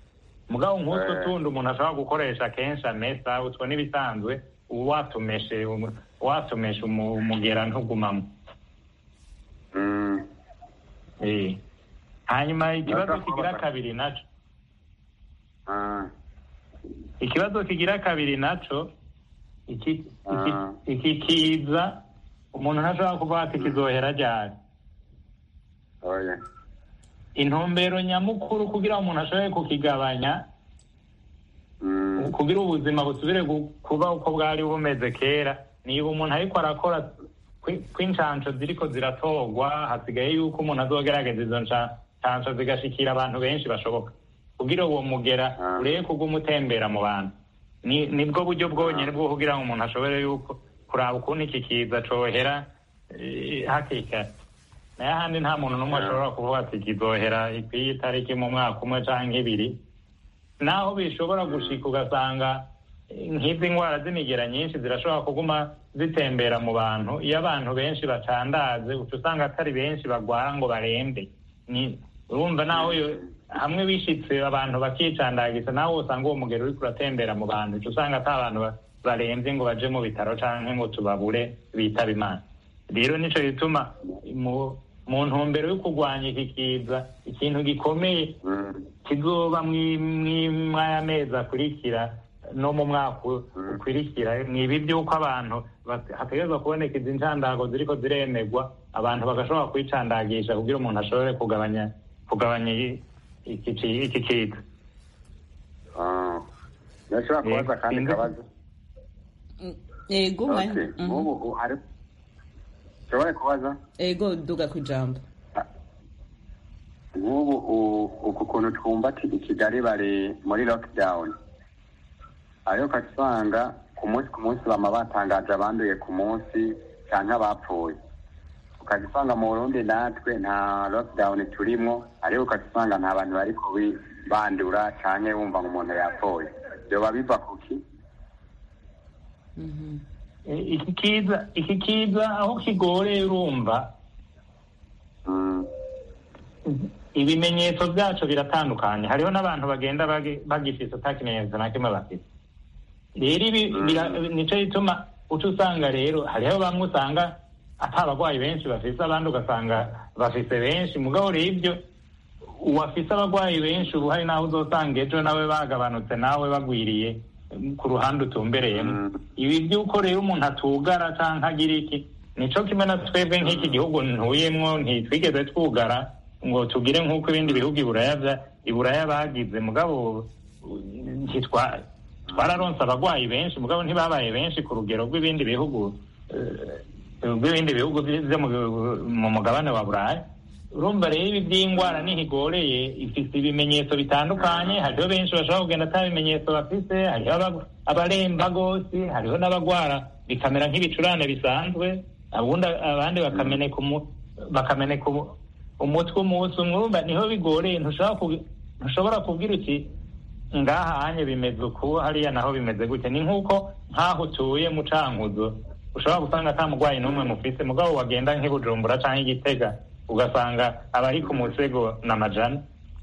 mugabo nk'utwo
Eh.
tundi umuntu ashobora gukoresha kenshi amesa utwo n'ibisanzwe uba watumeshe umu- watumeshe umu- umugera ntugumamo
Mm.
Eh. hanyuma ikibazo
Ndashaka
kigira
kubaza-
kabiri naco
Ah.
ikibazo kigira kabiri naco iki iki
Ah.
iki kiza umuntu ntashobora kuvuga ati kizohera ryari
oya
intumbero nyamukuru kugira umuntu ashobore kukigabanya
Mm.
kugira ubuzima busubire gu- kuba uko bwari bumeze kera niba umuntu ariko arakora kwi- kw'incansho ziriko ziratorwa hasigaye yuko umuntu azogerageza izo nca- ncansho zigashikira abantu benshi bashoboka kugira uwo mugera
Ah.
urebe kuguma utembera mu bantu ni nibwo buryo bwonyene bwo kugira ngo umuntu ashobore yuko kuraba ukuntu iki kiza cohera eh, hakiri kare nayo ahandi nta muntu n'umwe
Ah.
ashobora kuvuga ati kizohera ikwiye itariki mu mwaka umwe canke ibiri naho bishobora gushika ugasanga eh, nk'izi ndwara z'imigera nyinshi zirashobora kuguma zitembera mu bantu iyo abantu benshi bacandaze uca usanga atari benshi bagwara ngo barembe ni urumva naho yo- hamwe bishitse abantu bakicandagiza nawe usanga uwo mugero uriko uratembera mu bantu uca usanga ata abantu ba- baremvye ngo baje mu bitaro canke ngo tubabure bitaba imana rero nico gituma mu mu ntumbero yo kurwanya iki kiza ikintu gikomeye
Mm.
kizoba mw'aya mezi akurikira no mu mwaka ukurikira ni ibi by'uko abantu bat- hategerezwa kuboneka izi ncandago ziriko ziremegwa abantu bagashobora kwicandagisha kugira umuntu ashobore kugabanya kugabanya i- iki ci- iki kiza
Ah. ndashobora kubaza
Eh,
akandi
sinzi-
kabazo
ego mwanya
Okay.
Mhm.
nk'ubu u- hari nshobore kubaza
ego duga ku ijambo
nk'ubu u- uku kuntu twumva ati i kigali bari muri lockdown ariko ukasanga ku munsi ku munsi bama batangaje abanduye ku munsi canke abapfuye ukazisanga mu burundi natwe nta lockdown turimwo ariko ukazisanga nta bantu bariko bi- bandura canke wumva ngo umuntu yapfuye vyoba biva kuki
Mhm.
Eh, iki kiza iki kiza aho kigoreye urumva
Mm,
ibimenyetso byacu biratandukanye hariho n'abantu bagenda bagi- bagifise ata kimenyetso na kimwe bafite rero ibi bira- nico gituma uca usanga rero hariho bamwe usanga ata abagwayi benshi bafise abandi ugasanga bafise benshi mugabo rero ibyo uwafise abagwayi benshi ubu hari naho uzosanga ejo nawe bagabanutse nawe bagwiriye mm, ku ruhande utumbereyemo
Mm.
ibi by'uko rero umuntu atugara canke agira iki nico kimwe na twebwe nk'iki gihugu ntuyemwo ntitwigeze twugara ngo tugire nk'uko ibindi bihugu iburaya vya- iburaya bagize mugabo uh, ntitwa- twararonse abagwayi benshi mugabo ntibabaye benshi ku rugero rw'ibindi bihugu eh, rw'ibindi bihugu vyo mu- mu mugabane wa buraya urumva rero ibi by'indwara nihigoreye ifise ibimenyetso bitandukanye hariho benshi bashobora kugenda ata bimenyetso bafise hariho aba- abaremba gose hariho n'abagwara bikamera nk'ibicurane bisanzwe abundi abandi bakameneka umu- bakameneka umu- umutwe umunsi umwe urumva niho bigoreye ntushobora kubi- ntushobora kubwira uti ngaha hanye bimeze uku hariya naho bimeze gutya ni nk'uko nk'aho utuye mu cankuzo ushobora gusanga ata mugwayi n'umwe mufise mugabo wagenda nk'i bujumbura canke igitega ugasanga abari ku musego n'amajana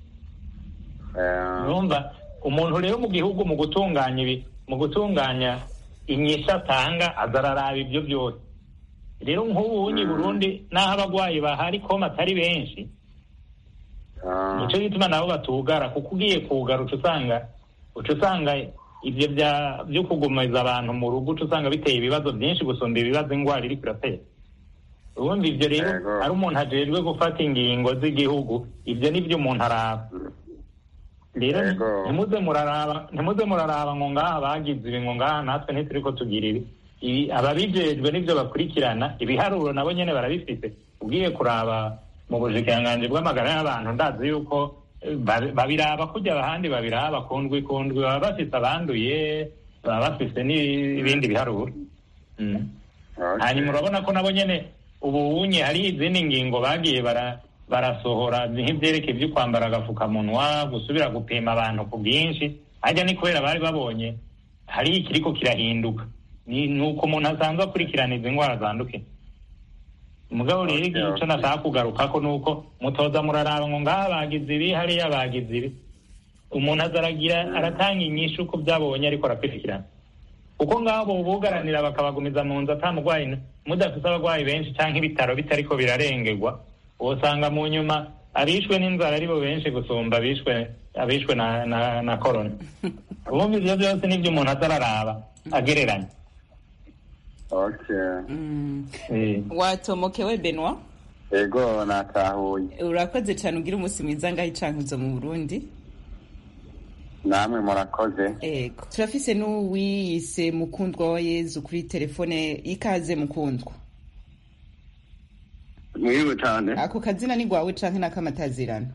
eh,
urumva umuntu rero mu gihugu mu gutunganya ibi mu gutunganya inyishu atanga aza araraba ibyo byose rero nk'ubu unyi burundi n'aho abagwayi bahari koma atari benshi
ah,
nico gituma nabo batugara kuko ugiye kugara uca usanga uca usanga ivyo bya byo kugumiza abantu mu rugo uca usanga biteye ibibazo byinshi gusumba ibibazo ingwara iriko iratera ubundi ivyo rero
Yego.
ari umuntu ajejwe gufata ingingo z'igihugu ivyo nivyo umuntu araba rero ni-
Yego.
ntimuze muraraba ntimuze muraraba ngo ngaha bagize ibi ngo ngaha natwe ntituriko tugira ibi ibi ababijejwe nivyo bakurikirana ibiharuro nabo nyene barabifite ugiye kuraba mu bushikiranganji bw'amagara y'abantu ndazi yuko eh, ba- babiraba kurya abahandi babiraba kundwi kundwi baba bafise abanduye baba bafise n'ibindi biharuro Mm.
okay.
hanyuma urabona ko nabo nyene ubu unye hari izindi ngingo bagiye bara barasohora nk'ivyerekeye ivyo kwambara agafukamunwa gusubira gupima abantu ku bwinshi harya ni kubera bari babonye hari ikiriko kirahinduka ni nuko umuntu asanzwe akurikirana izi ndwara zandukira mugabo rero
Okay,
igihe ico
okay.
nashaka kugarukako nuko mutoza muraraba ngo ngaha bagize ibi hariya bagize ibi umuntu azaragira aratanga inyishu ku byabonye ariko arakurikirana kuko ngabo bugaranira bakabagumiza mu nzu atamurwayi mudafite abarwayi benshi cyangwa ibitaro bitariko birarengerwa usanga mu nyuma abishwe n'inzara aribo benshi gusumba abishwe abishwe na na, na corona ubundi ivyo byose nibyo umuntu azararaba agereranya
okay
Eh.
watomokewe benwa
ego natahuye
urakoze cyane ugira umunsi mwiza ngaho icankuzo mu burundi
namwe murakoze
ego turafise n'uwiyise mukundwa wa yezu kuri telefone ikaze mukundwa
mwiriwe cyane
ako kazina ni gwawe canke n'akamatazirano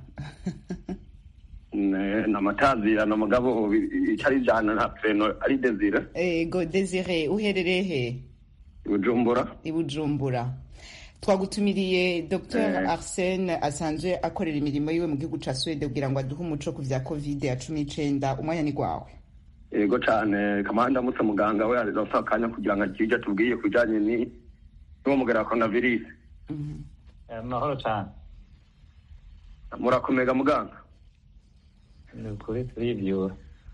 Ne- ni amatazirano mugabo icari ijana nta preno ari desire
ego desire uherereye he
bujumbura
i bujumbura twagutumiriye dr
Eh.
arsene asanzwe akorera imirimo yiwe mu gihugu ca swede kugira ngo aduhe umuco ku vya covid ya cumi n'icenda umwanya ni gwawe
yego cyane kamanda ndamutse muganga we arasa akanya kugira ngo akije atubwiye ku bijanye ni n'uwo mugera wa coronavirus
amahoro cyane
murakomega muganga
ni ukuri turibyura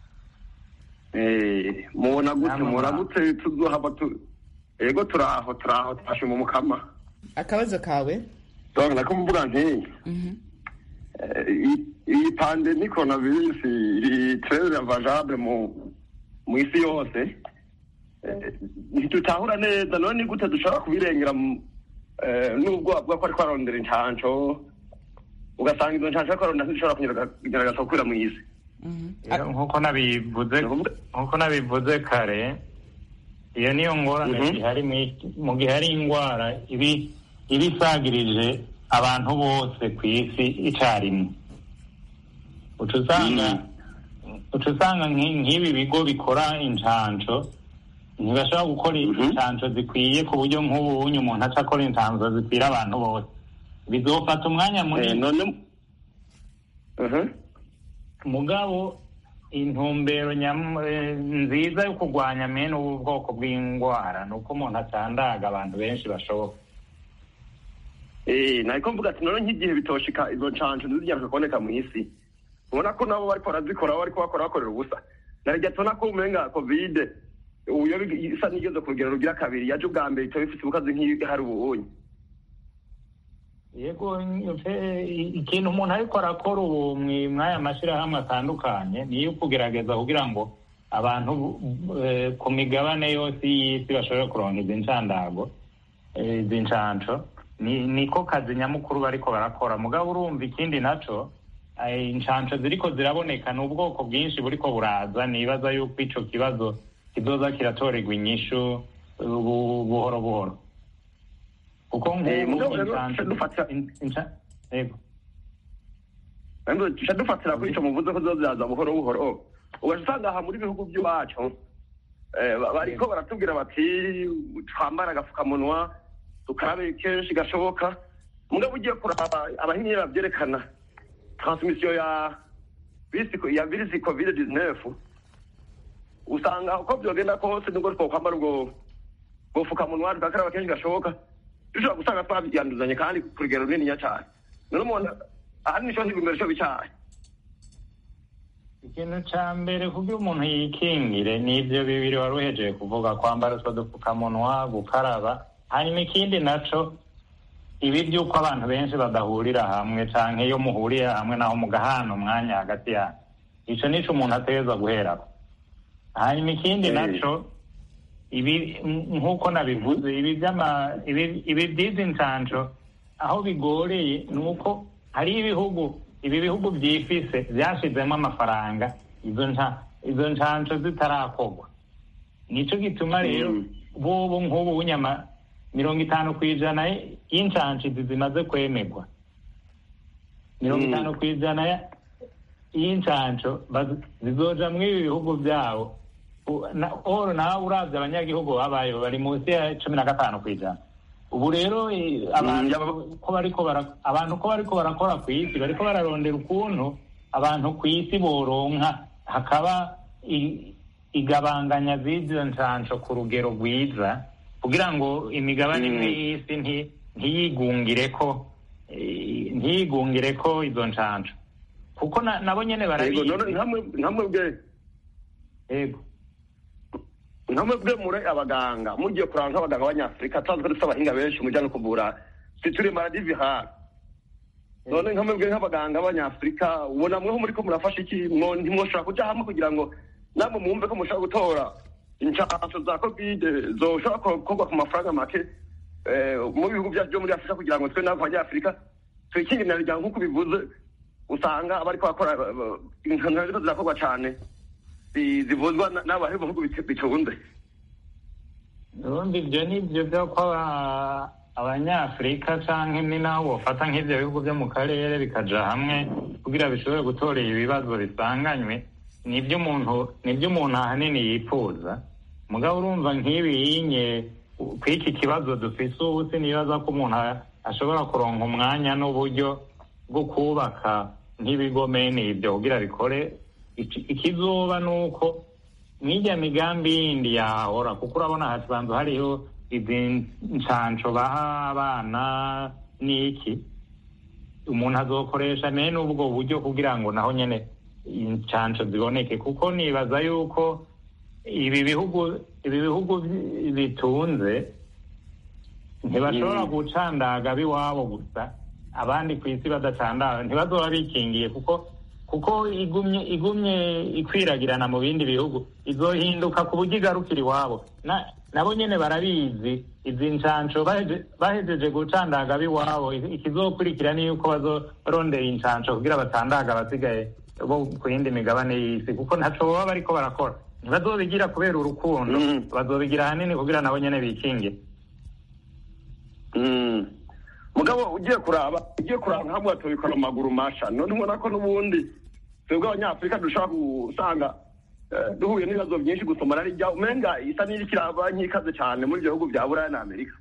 Eh, mubona gute
Namwe
mubona
mwa-
gute tuzohava tu yego turaho turaho twashe mu mukama
akabazo kawe
donc nako mvuga nti eh, iyi- iyi pandemi coronavirus iri très ravagable mu mu isi yose Eh, ntitutahura neza none ni gute dushobora kubirengera mu- eh, nubwo bavuga ko ariko arondera incanco ugasanga izo ncanco ariko arondera ntizishobora kunyerera- kugerageza gukwira mu isi
Rero nk'uko nabivuze nk'uko nabivuze kare iyo niyo ngorane
Mhm.
ihari mu isi- mu gihe hari indwara ibi iba isagirije abantu bose ku isi icyarimwe uca usanga uca usanga nk'i- nk'ibi bigo bikora incanco ntibashobora gukora incanco zikwiye ku buryo nk'ubu unyu umuntu aca akora incanco zikwira abantu bose bizofata umwanya munini mugabo intumbero nyam- eh, nziza yo kurwanya mene ubu bwoko bw'indwara ni uko umuntu acandaga abantu benshi bashoboka
Eh, nariko mvuga ati none nk'igihe bitoshika izo ncanco ntizigera kuboneka mu isi ubona ko nabo bariko barazikora bariko bakora bakorera ubusa narya tubona ko umenga covid ubu iyo big- isa n'igeze ku rugero rugira kabiri yaje ubwa mbere itaba ifite ubukazi nk'ihari ubunye
yego mfe- ikintu umuntu ariko arakora ubu mwi- mw'aya mashyirahamwe atandukanye niyo kugerageza kugira ngo abantu eh, ku migabane yose y'isi bashobore kuronka izi ncandago eh, izi ncanco ni niko kazi nyamukuru bariko barakora mugabo urumva ikindi naco eh, incanco ziriko ziraboneka ni ubwoko bwinshi buriko buraza nibaza yuko ico kibazo kizoza kiratorerwa inyishu eh, bu- buhoro buhoro kuko
Eh,
nk'ubu
mugabo rero
incanco
dufata
yego
Ariko duca dufatira kuri ico muvuze ko zoziraza buhoro buhoro ugaca usanga aha muri bihugu by'iwacu eh, ba- bariko baratubwira bati twambara agafukamunwa dukarabe kenshi gashoboka mugabo ugiye kuraba abahinyi bavyerekana transmission ya virusi ya virusi covid 19 usanga uko vyogenda kose nubwo twokwambara ubwo ubwo fukamunwa tugakaraba kenshi gashoboka dushobora gusanga twabyanduzanye kandi ku rugero runiniya cane none umuntu ahanini ico ntibimbere co bicaye
ikintu ca mbere kugira umuntu yikingire ni ivyo bibiri wari uhejeje kuvuga kwambara utwo dupfukamunwa gukaraba hanyuma ikindi naco ibi by'uko abantu benshi badahurira hamwe canke iyo muhuriye hamwe naho mugahana umwanya hagati yanyu ico nico umuntu ategerezwa guherako hanyuma ikindi naco ibi nk'uko nabivuze ibi by'ama ibi ibi by'izi ncanco aho bigoreye ni uko hari ibihugu ibi bihugu byifise byashizemo amafaranga izo nca izo ncanco zitarakorwa nico gituma rero bobo nk'ubu bunyama mirongo itanu ku ijana y'incanco izi zimaze kwemerwa mirongo itanu ku ijana ya- y'incanco baz- zizoja muri ibi bihugu byabo U- na- oro nawe uravye abanyagihugu babayo bari munsi ya cumi na gatanu ku ijana ubu rero eh, abantu ko bariko bara- abantu ko bariko barakora ku isi bariko bararondera ukuntu abantu ku isi boronka hakaba i- igabanganya z'izo ncanco ku rugero rwiza kugira ngo imigabane imwe y'isi nti- ntiyigungireko eh, ntiyigungireko izo ncanco kuko na- nabo nyene
yego
barabizi
none nkamwe nkamwe bwe
yego
nkamwe bwe muri abaganga mugiye kuranga nk'abaganga b'abanyafurika tuzi ko dufite abahinga benshi mujya no kuvura siture maladi virale none nkamwe bwe nk'abaganga b'abanyafurika ubona mweho muri ko murafasha iki mwo ntimwoshobora kuja hamwe kugira ngo namwe mwumve ko mushobora gutora inshansho za kovide zoshobora gukorwa ku mafaranga make eh, mu bihugu byacu byo muri afurika kugira ngo twe n'abanyafurika twikingirira rya nk'uko bivuze usanga abariko bakora inkanka ziriko zirakorwa cane zi- zivuzwa na- n'abantu b'ibihugu bit- bitunze
ubundi ibyo ni byo byo ko aba- abanyafurika canke ni naho bofata nk'ivyo bihugu vyo mu karere bikaja hamwe kugira bishobore gutorera ibibazo bisanganywe nibyo umuntu nibyo umuntu ahanini yifuza mugabo urumva nk'ibi yinye kw'iki kibazo dufise ubu sinibaza ko umuntu a- ashobora kuronka umwanya n'uburyo bwo kubaka nk'ibigomeni ibyo kugira bikore Iki- ikizoba ni uko n'ijya migambi yindi yahahora kuko urabona hasanzwe hariho izi nshansho baha abana n'iki umuntu azokoresha mene ubwo buryo kugira ngo naho nyene inshansho ziboneke kuko nibaza yuko ibi bihugu ibi bihugu bi- bitunze ntibashobora gucandaga biwabo gusa abandi ku isi badacandaga ntibazoba bikingiye kuko kuko igumye igumye ikwiragirana mu bindi bihugu izohinduka ku buryo igarukira iwabo Na- nabo nyene barabizi izi nshansho baheje- bahejeje gucandaga biwabo ikizokurikira ni yuko bazorondera inshansho kugira bacandaga abasigaye bo ku yindi migabane y'isi kuko ntaco baba bariko barakora ntibazobigira kubera urukundo
Mm.
bazobigira ahanini kugira nabo nyene bikingire
Mm. mugabo ugiye kuraba ugiye kuraba nkamwe tubikora mu maguru masha none ubona ko n'ubundi twebwe abanyafurika dushobora gusanga eh, duhuye n'ibibazo byinshi gusomana rijya umenga isa n'iri kiraba nk'ikaze cyane muri ibyo bihugu bya buraya na amerika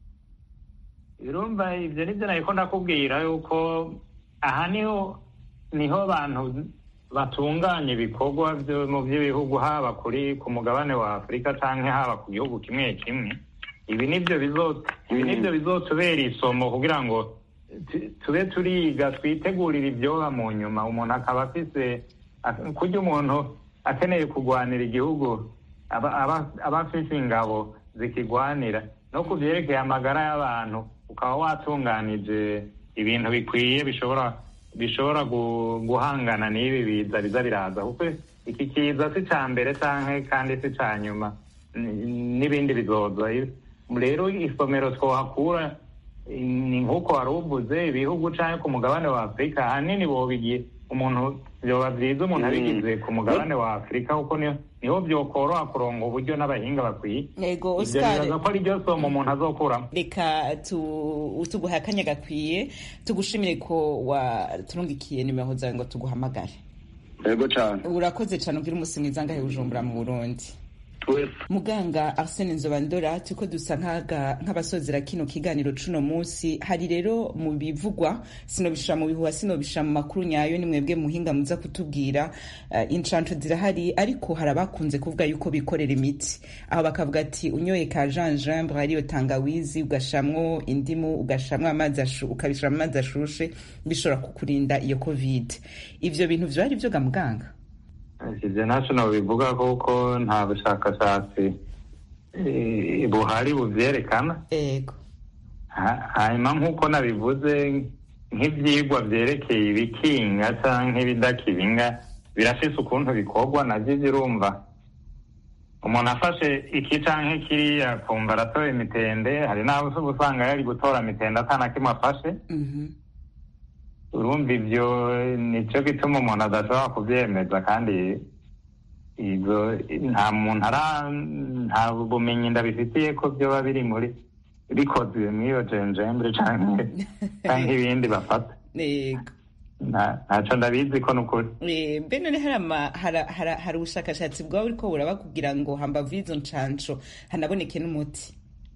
urumva ibyo nibyo nariko ndakubwira yuko aha niho niho abantu batunganya ibikorwa byo mu by'ibihugu haba kuri ku mugabane wa afurika canke haba ku gihugu kimwe kimwe ibi nibyo bizo ibi nibyo bizotubera isomo kugira ngo tu- tube turiga twitegurire ibyoba mu nyuma umuntu akaba afise ak- kurya umuntu akeneye kugwanira igihugu aba aba- aba afise ingabo zikigwanira no ku vyerekeye amagara y'abantu ukaba watunganije ibintu bikwiye bishobora bishobora gu- guhangana n'ibi biza biza biraza kuko iki kiza si ca mbere canke kandi si ca nyuma N- n'ibindi bizoza rero isomero twohakura ni nk'uko wari uvuze ibihugu canke ku mugabane wa afurika ahanini bobigiye umuntu vyoba vyiza umuntu abigize ku mugabane wa afurika kuko niho niho vyokoroha kuronga uburyo n'abahinga bakwiye
Ego,
ivyo
Oscar.
bibaza ko ari ryo somo umuntu azokuramo
reka tu- tuguhe akanya gakwiye tugushimire ko waturungikiye nimero zawe ngo tuguhamagare
yego cyane
urakoze cyane ugira umunsi mwiza ngahe bujumbura mu burundi
twese
muganga arsene nzobandora turiko dusa nk'aga- nk'abasozera kino kiganiro cuno munsi hari rero mu bivugwa sinobishira mu bihuha sinobishira mu makuru nyayo ni mwebwe muhinga muza kutubwira uh, inshanco zirahari ariko hari abakunze kuvuga yuko bikorera imiti aho bakavuga ati unyoye ka gingembre ariyo tangawizi ugashamwo indimu ugashamwo amazi ashu ukabishira mu mazi ashushe bishobora kukurinda iyo covid ivyo bintu vyo ari vyo ga muganga
ivyo ntaco nobivuga kuko nta bushakashatsi eh, buhari buvyerekana
ego
Ha- hanyuma nk'uko nabivuze nk'ivyigwa vyerekeye ibikinga canke ibidakinga birafise ukuntu bikorwa navyo birumva umuntu afashe iki canke kiriya akumva aratoye imitende hari n'abo uba usanga yari gutora mitende atana kimwe afashe
Mhm.
urumva ivyo nico gituma umuntu adashobora kuvyemeza kandi ivyo nta muntu ara nta bumenyi ndabifitiye ko vyoba biri muri bikozwe mw'iyo jenjembre canke canke ibindi bafata
ego
Nta- ntaco ndabizi ko nukuri
Eh, mbe none hari ama- hara- hara- hari ubushakashatsi bwaba buriko buraba kugira ngo hambavu y'izo nshansho hanaboneke n'umuti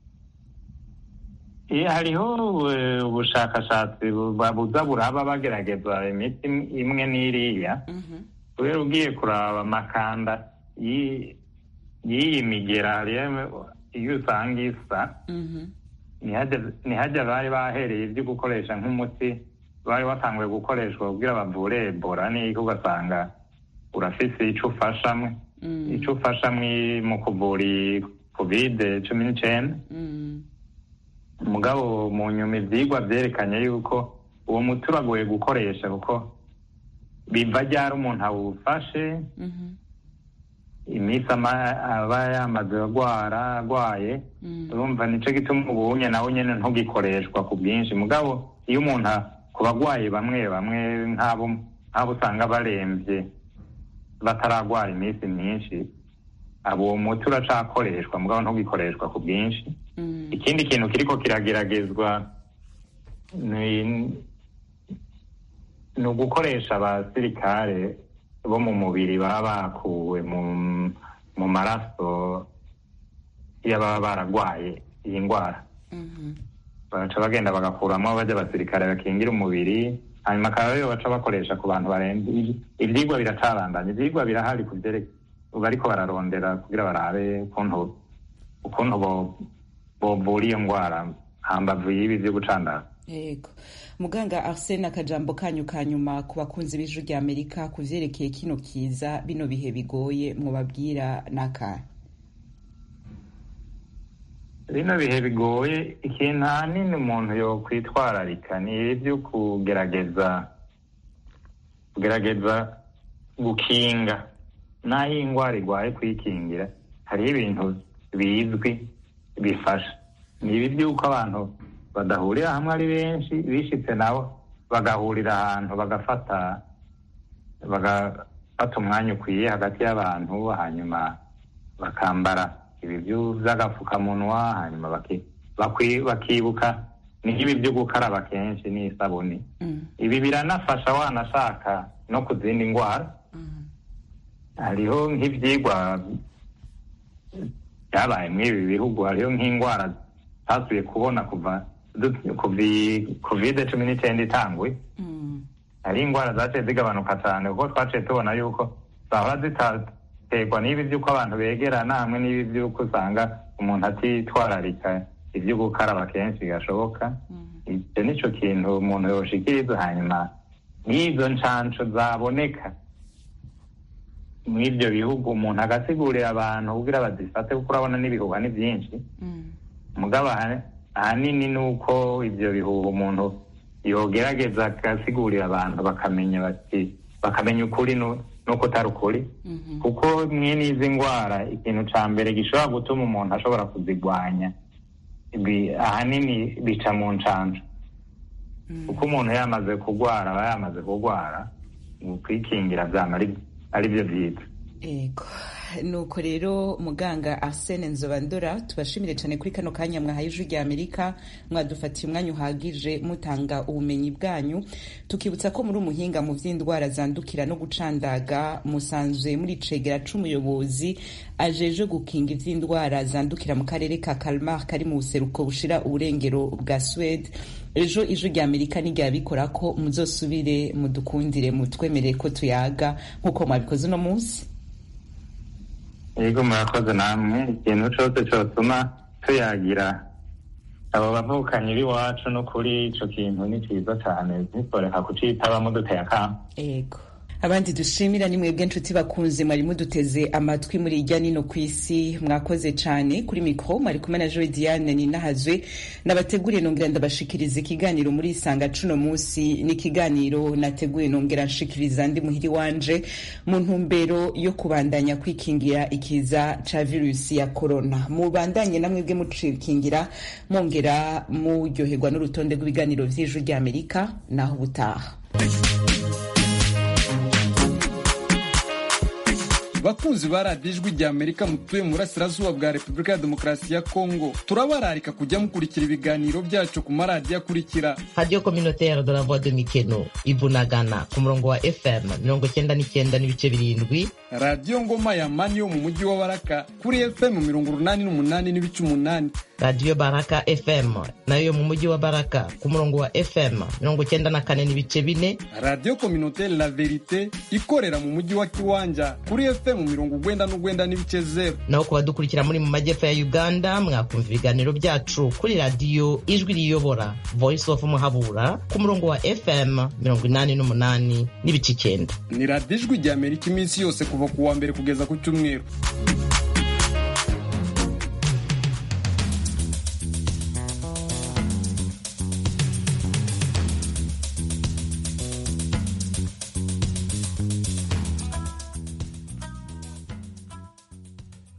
iyo hariho eh, ubushakashatsi buba- buza buraba bagerageza imiti imwe n'iriya kubera ugiye kuraba amakanda y'i- y'iyi migera hariyo iyo usanga isa
Mhm.
ntihajya ntihajya bari bahereye ibyo gukoresha nk'umuti bari batanguye gukoreshwa kugira bavure ebola niko ugasanga urafise ico ufashamwe ico ufashamwe mu kuvura kovide cumi n'icenda mugabo mu nyuma ivyigwa vyerekanye yuko uwo muti uragoye gukoresha kuko biva ryari umuntu awufashe iminsi aba yamaze agwara agwaye urumva nico gituma ubunye nawe nyene ntugikoreshwa ku bwinshi mugabo iyo umuntu ku bagwayi bamwe bamwe nk'abo nk'abo usanga baremvye bataragwara iminsi myinshi abo uwo muti uracakoreshwa mugabo ntugikoreshwa ku bwinshi ikindi kintu kiriko kirageragezwa ni ni ugukoresha abasirikare bo mu mubiri baba bakuwe mu maraso y'ababa baragwaye iyi ndwara bagaca bagenda bagakuramo bajya abasirikare bakingira umubiri hanyuma akaba ariyo baca bakoresha ku bantu barembye ivyigwa biracarandanya ivyigwa birahari ku vyereke bariko bararondera kugira barabe ukuntu ukuntu bovura iyo ndwara hambavu y'ibi vyo gucandaza
yego muganga arsene akajambo kanyu ka nyuma ku bakunzi b'ijwi rya amerika ku vyerekeye kino kiza bino bihe bigoye mwobabwira n'akahe
bino bihe bigoye ikintu ahanini umuntu yo kwitwararika ni ibyo kugerageza kugerageza gukinga n'aho indwara igwaye kwikingira hariho ibintu bizwi bifasha ni ibi by'uko abantu badahurira hamwe ari benshi bishitse nabo bagahurira ahantu bagafata bagafata umwanya ukwiye hagati y'abantu hanyuma bakambara ibi by'agapfukamunwa hanyuma bakibuka n'ibi byo gukaraba kenshi n'isabuni ibi biranafasha wanashaka no ku zindi ndwara hariho nk'ibyigwa byabaye muri ibi bihugu hariho nk'indwara zasubiye kubona kuva kovide cumi n'icyenda itanguye hari indwara zaciye zigabanuka cyane kuko twaciye tubona yuko zahora zitaterwa n'ibi by'uko abantu begerana hamwe n'ibi by'uko usanga umuntu atitwararika ibyo gukaraba kenshi gashoboka icyo nicyo kintu umuntu yoshikiriza hanyuma n'izo nshansho zaboneka muri ibyo bihugu umuntu agasigurira abantu kugira bazifate kuko urabona n'ibihuha ni byinshi mugabo ahanini ni uko ibyo bihuha umuntu yogerageza agasigurira abantu bakamenya bati bakamenya ukuri nuko utari ukuri kuko mwe n'izi ndwara ikintu cya mbere gishobora gutuma umuntu ashobora kuzigwanya ahanini bica mu nshansho kuko umuntu yamaze kurwara aba yamaze kurwara kwikingira byama ari byo byiza
ego nuko rero muganga arsene nzobandora tubashimire cyane kuri kano kanya mwahaye ijwi rya amerika mwadufatiye umwanya uhagije mutanga ubumenyi bwanyu tukibutsa ko muri umuhinga mu by'indwara zandukira no gucandaga musanzwe muri cegera c'umuyobozi ajeje gukinga iby'indwara zandukira mu karere ka kalmar kari mu buseruko bushira uburengero bwa swede ejo ijwi rya amerika n'iryabikora ko muzosubire mudukundire mutwemerere ko tuyaga nk'uko mwabikoze uno munsi
yego murakoze namwe ikintu cyose cyotuma tuyagira abo bavukanyi b'iwacu no kuri ico kintu ni cyiza cyane ntitoreka kucitabamo duteye akamo
yego abandi dushimira ni mwebwe nshuti bakunze mwari muduteze amatwi muri irya nino ku isi mwakoze cyane kuri mikoro mwari kumwe na joe diane ninahazwe nabateguriye nongera ndabashikiriza ikiganiro muri isanga cuno munsi n'ikiganiro nateguye nongera nshikiriza ndi muhiri wanje mu ntumbero yo kubandanya kwikingira ikiza ca virusi ya korona mubandanye na mwebwe mucikingira mwongera muryoherwa n'urutonde rw'ibiganiro vy'ijwi ry'amerika naho ubutaha
bakunzi ba radiyo ijwi rya amerika mutuye mu burasirazuba bwa repubulika ya demokarasi ya kongo turabararika kujya mukurikira ibiganiro byacu ku maradiyo akurikira
radiyo kominotere de la voix de mikeno ibunagana ku murongo wa fm mirongo cyenda n'icyenda n'ibice birindwi
radiyo ngoma ya mani yo mu mujyi wa baraka kuri fm mirongo urunani n'umunani n'ibice umunani
radiyo baraka fm nayo mu mujyi wa baraka ku murongo wa fm mirongo cyenda na kane n'ibice bine
radiyo kominotere la verite ikorera mu mujyi wa kiwanja kuri fm fm mirongo ugwenda n'ugwenda n'ibice zero
naho ku badukurikira muri mu majyepfo ya uganda mwakumva ibiganiro byacu kuri radiyo ijwi riyobora voice of muhabura ku murongo wa fm mirongo inani n'umunani n'ibice icyenda
ni radiyo ijwi rya amerika iminsi yose kuva ku wa mbere kugeza ku cyumweru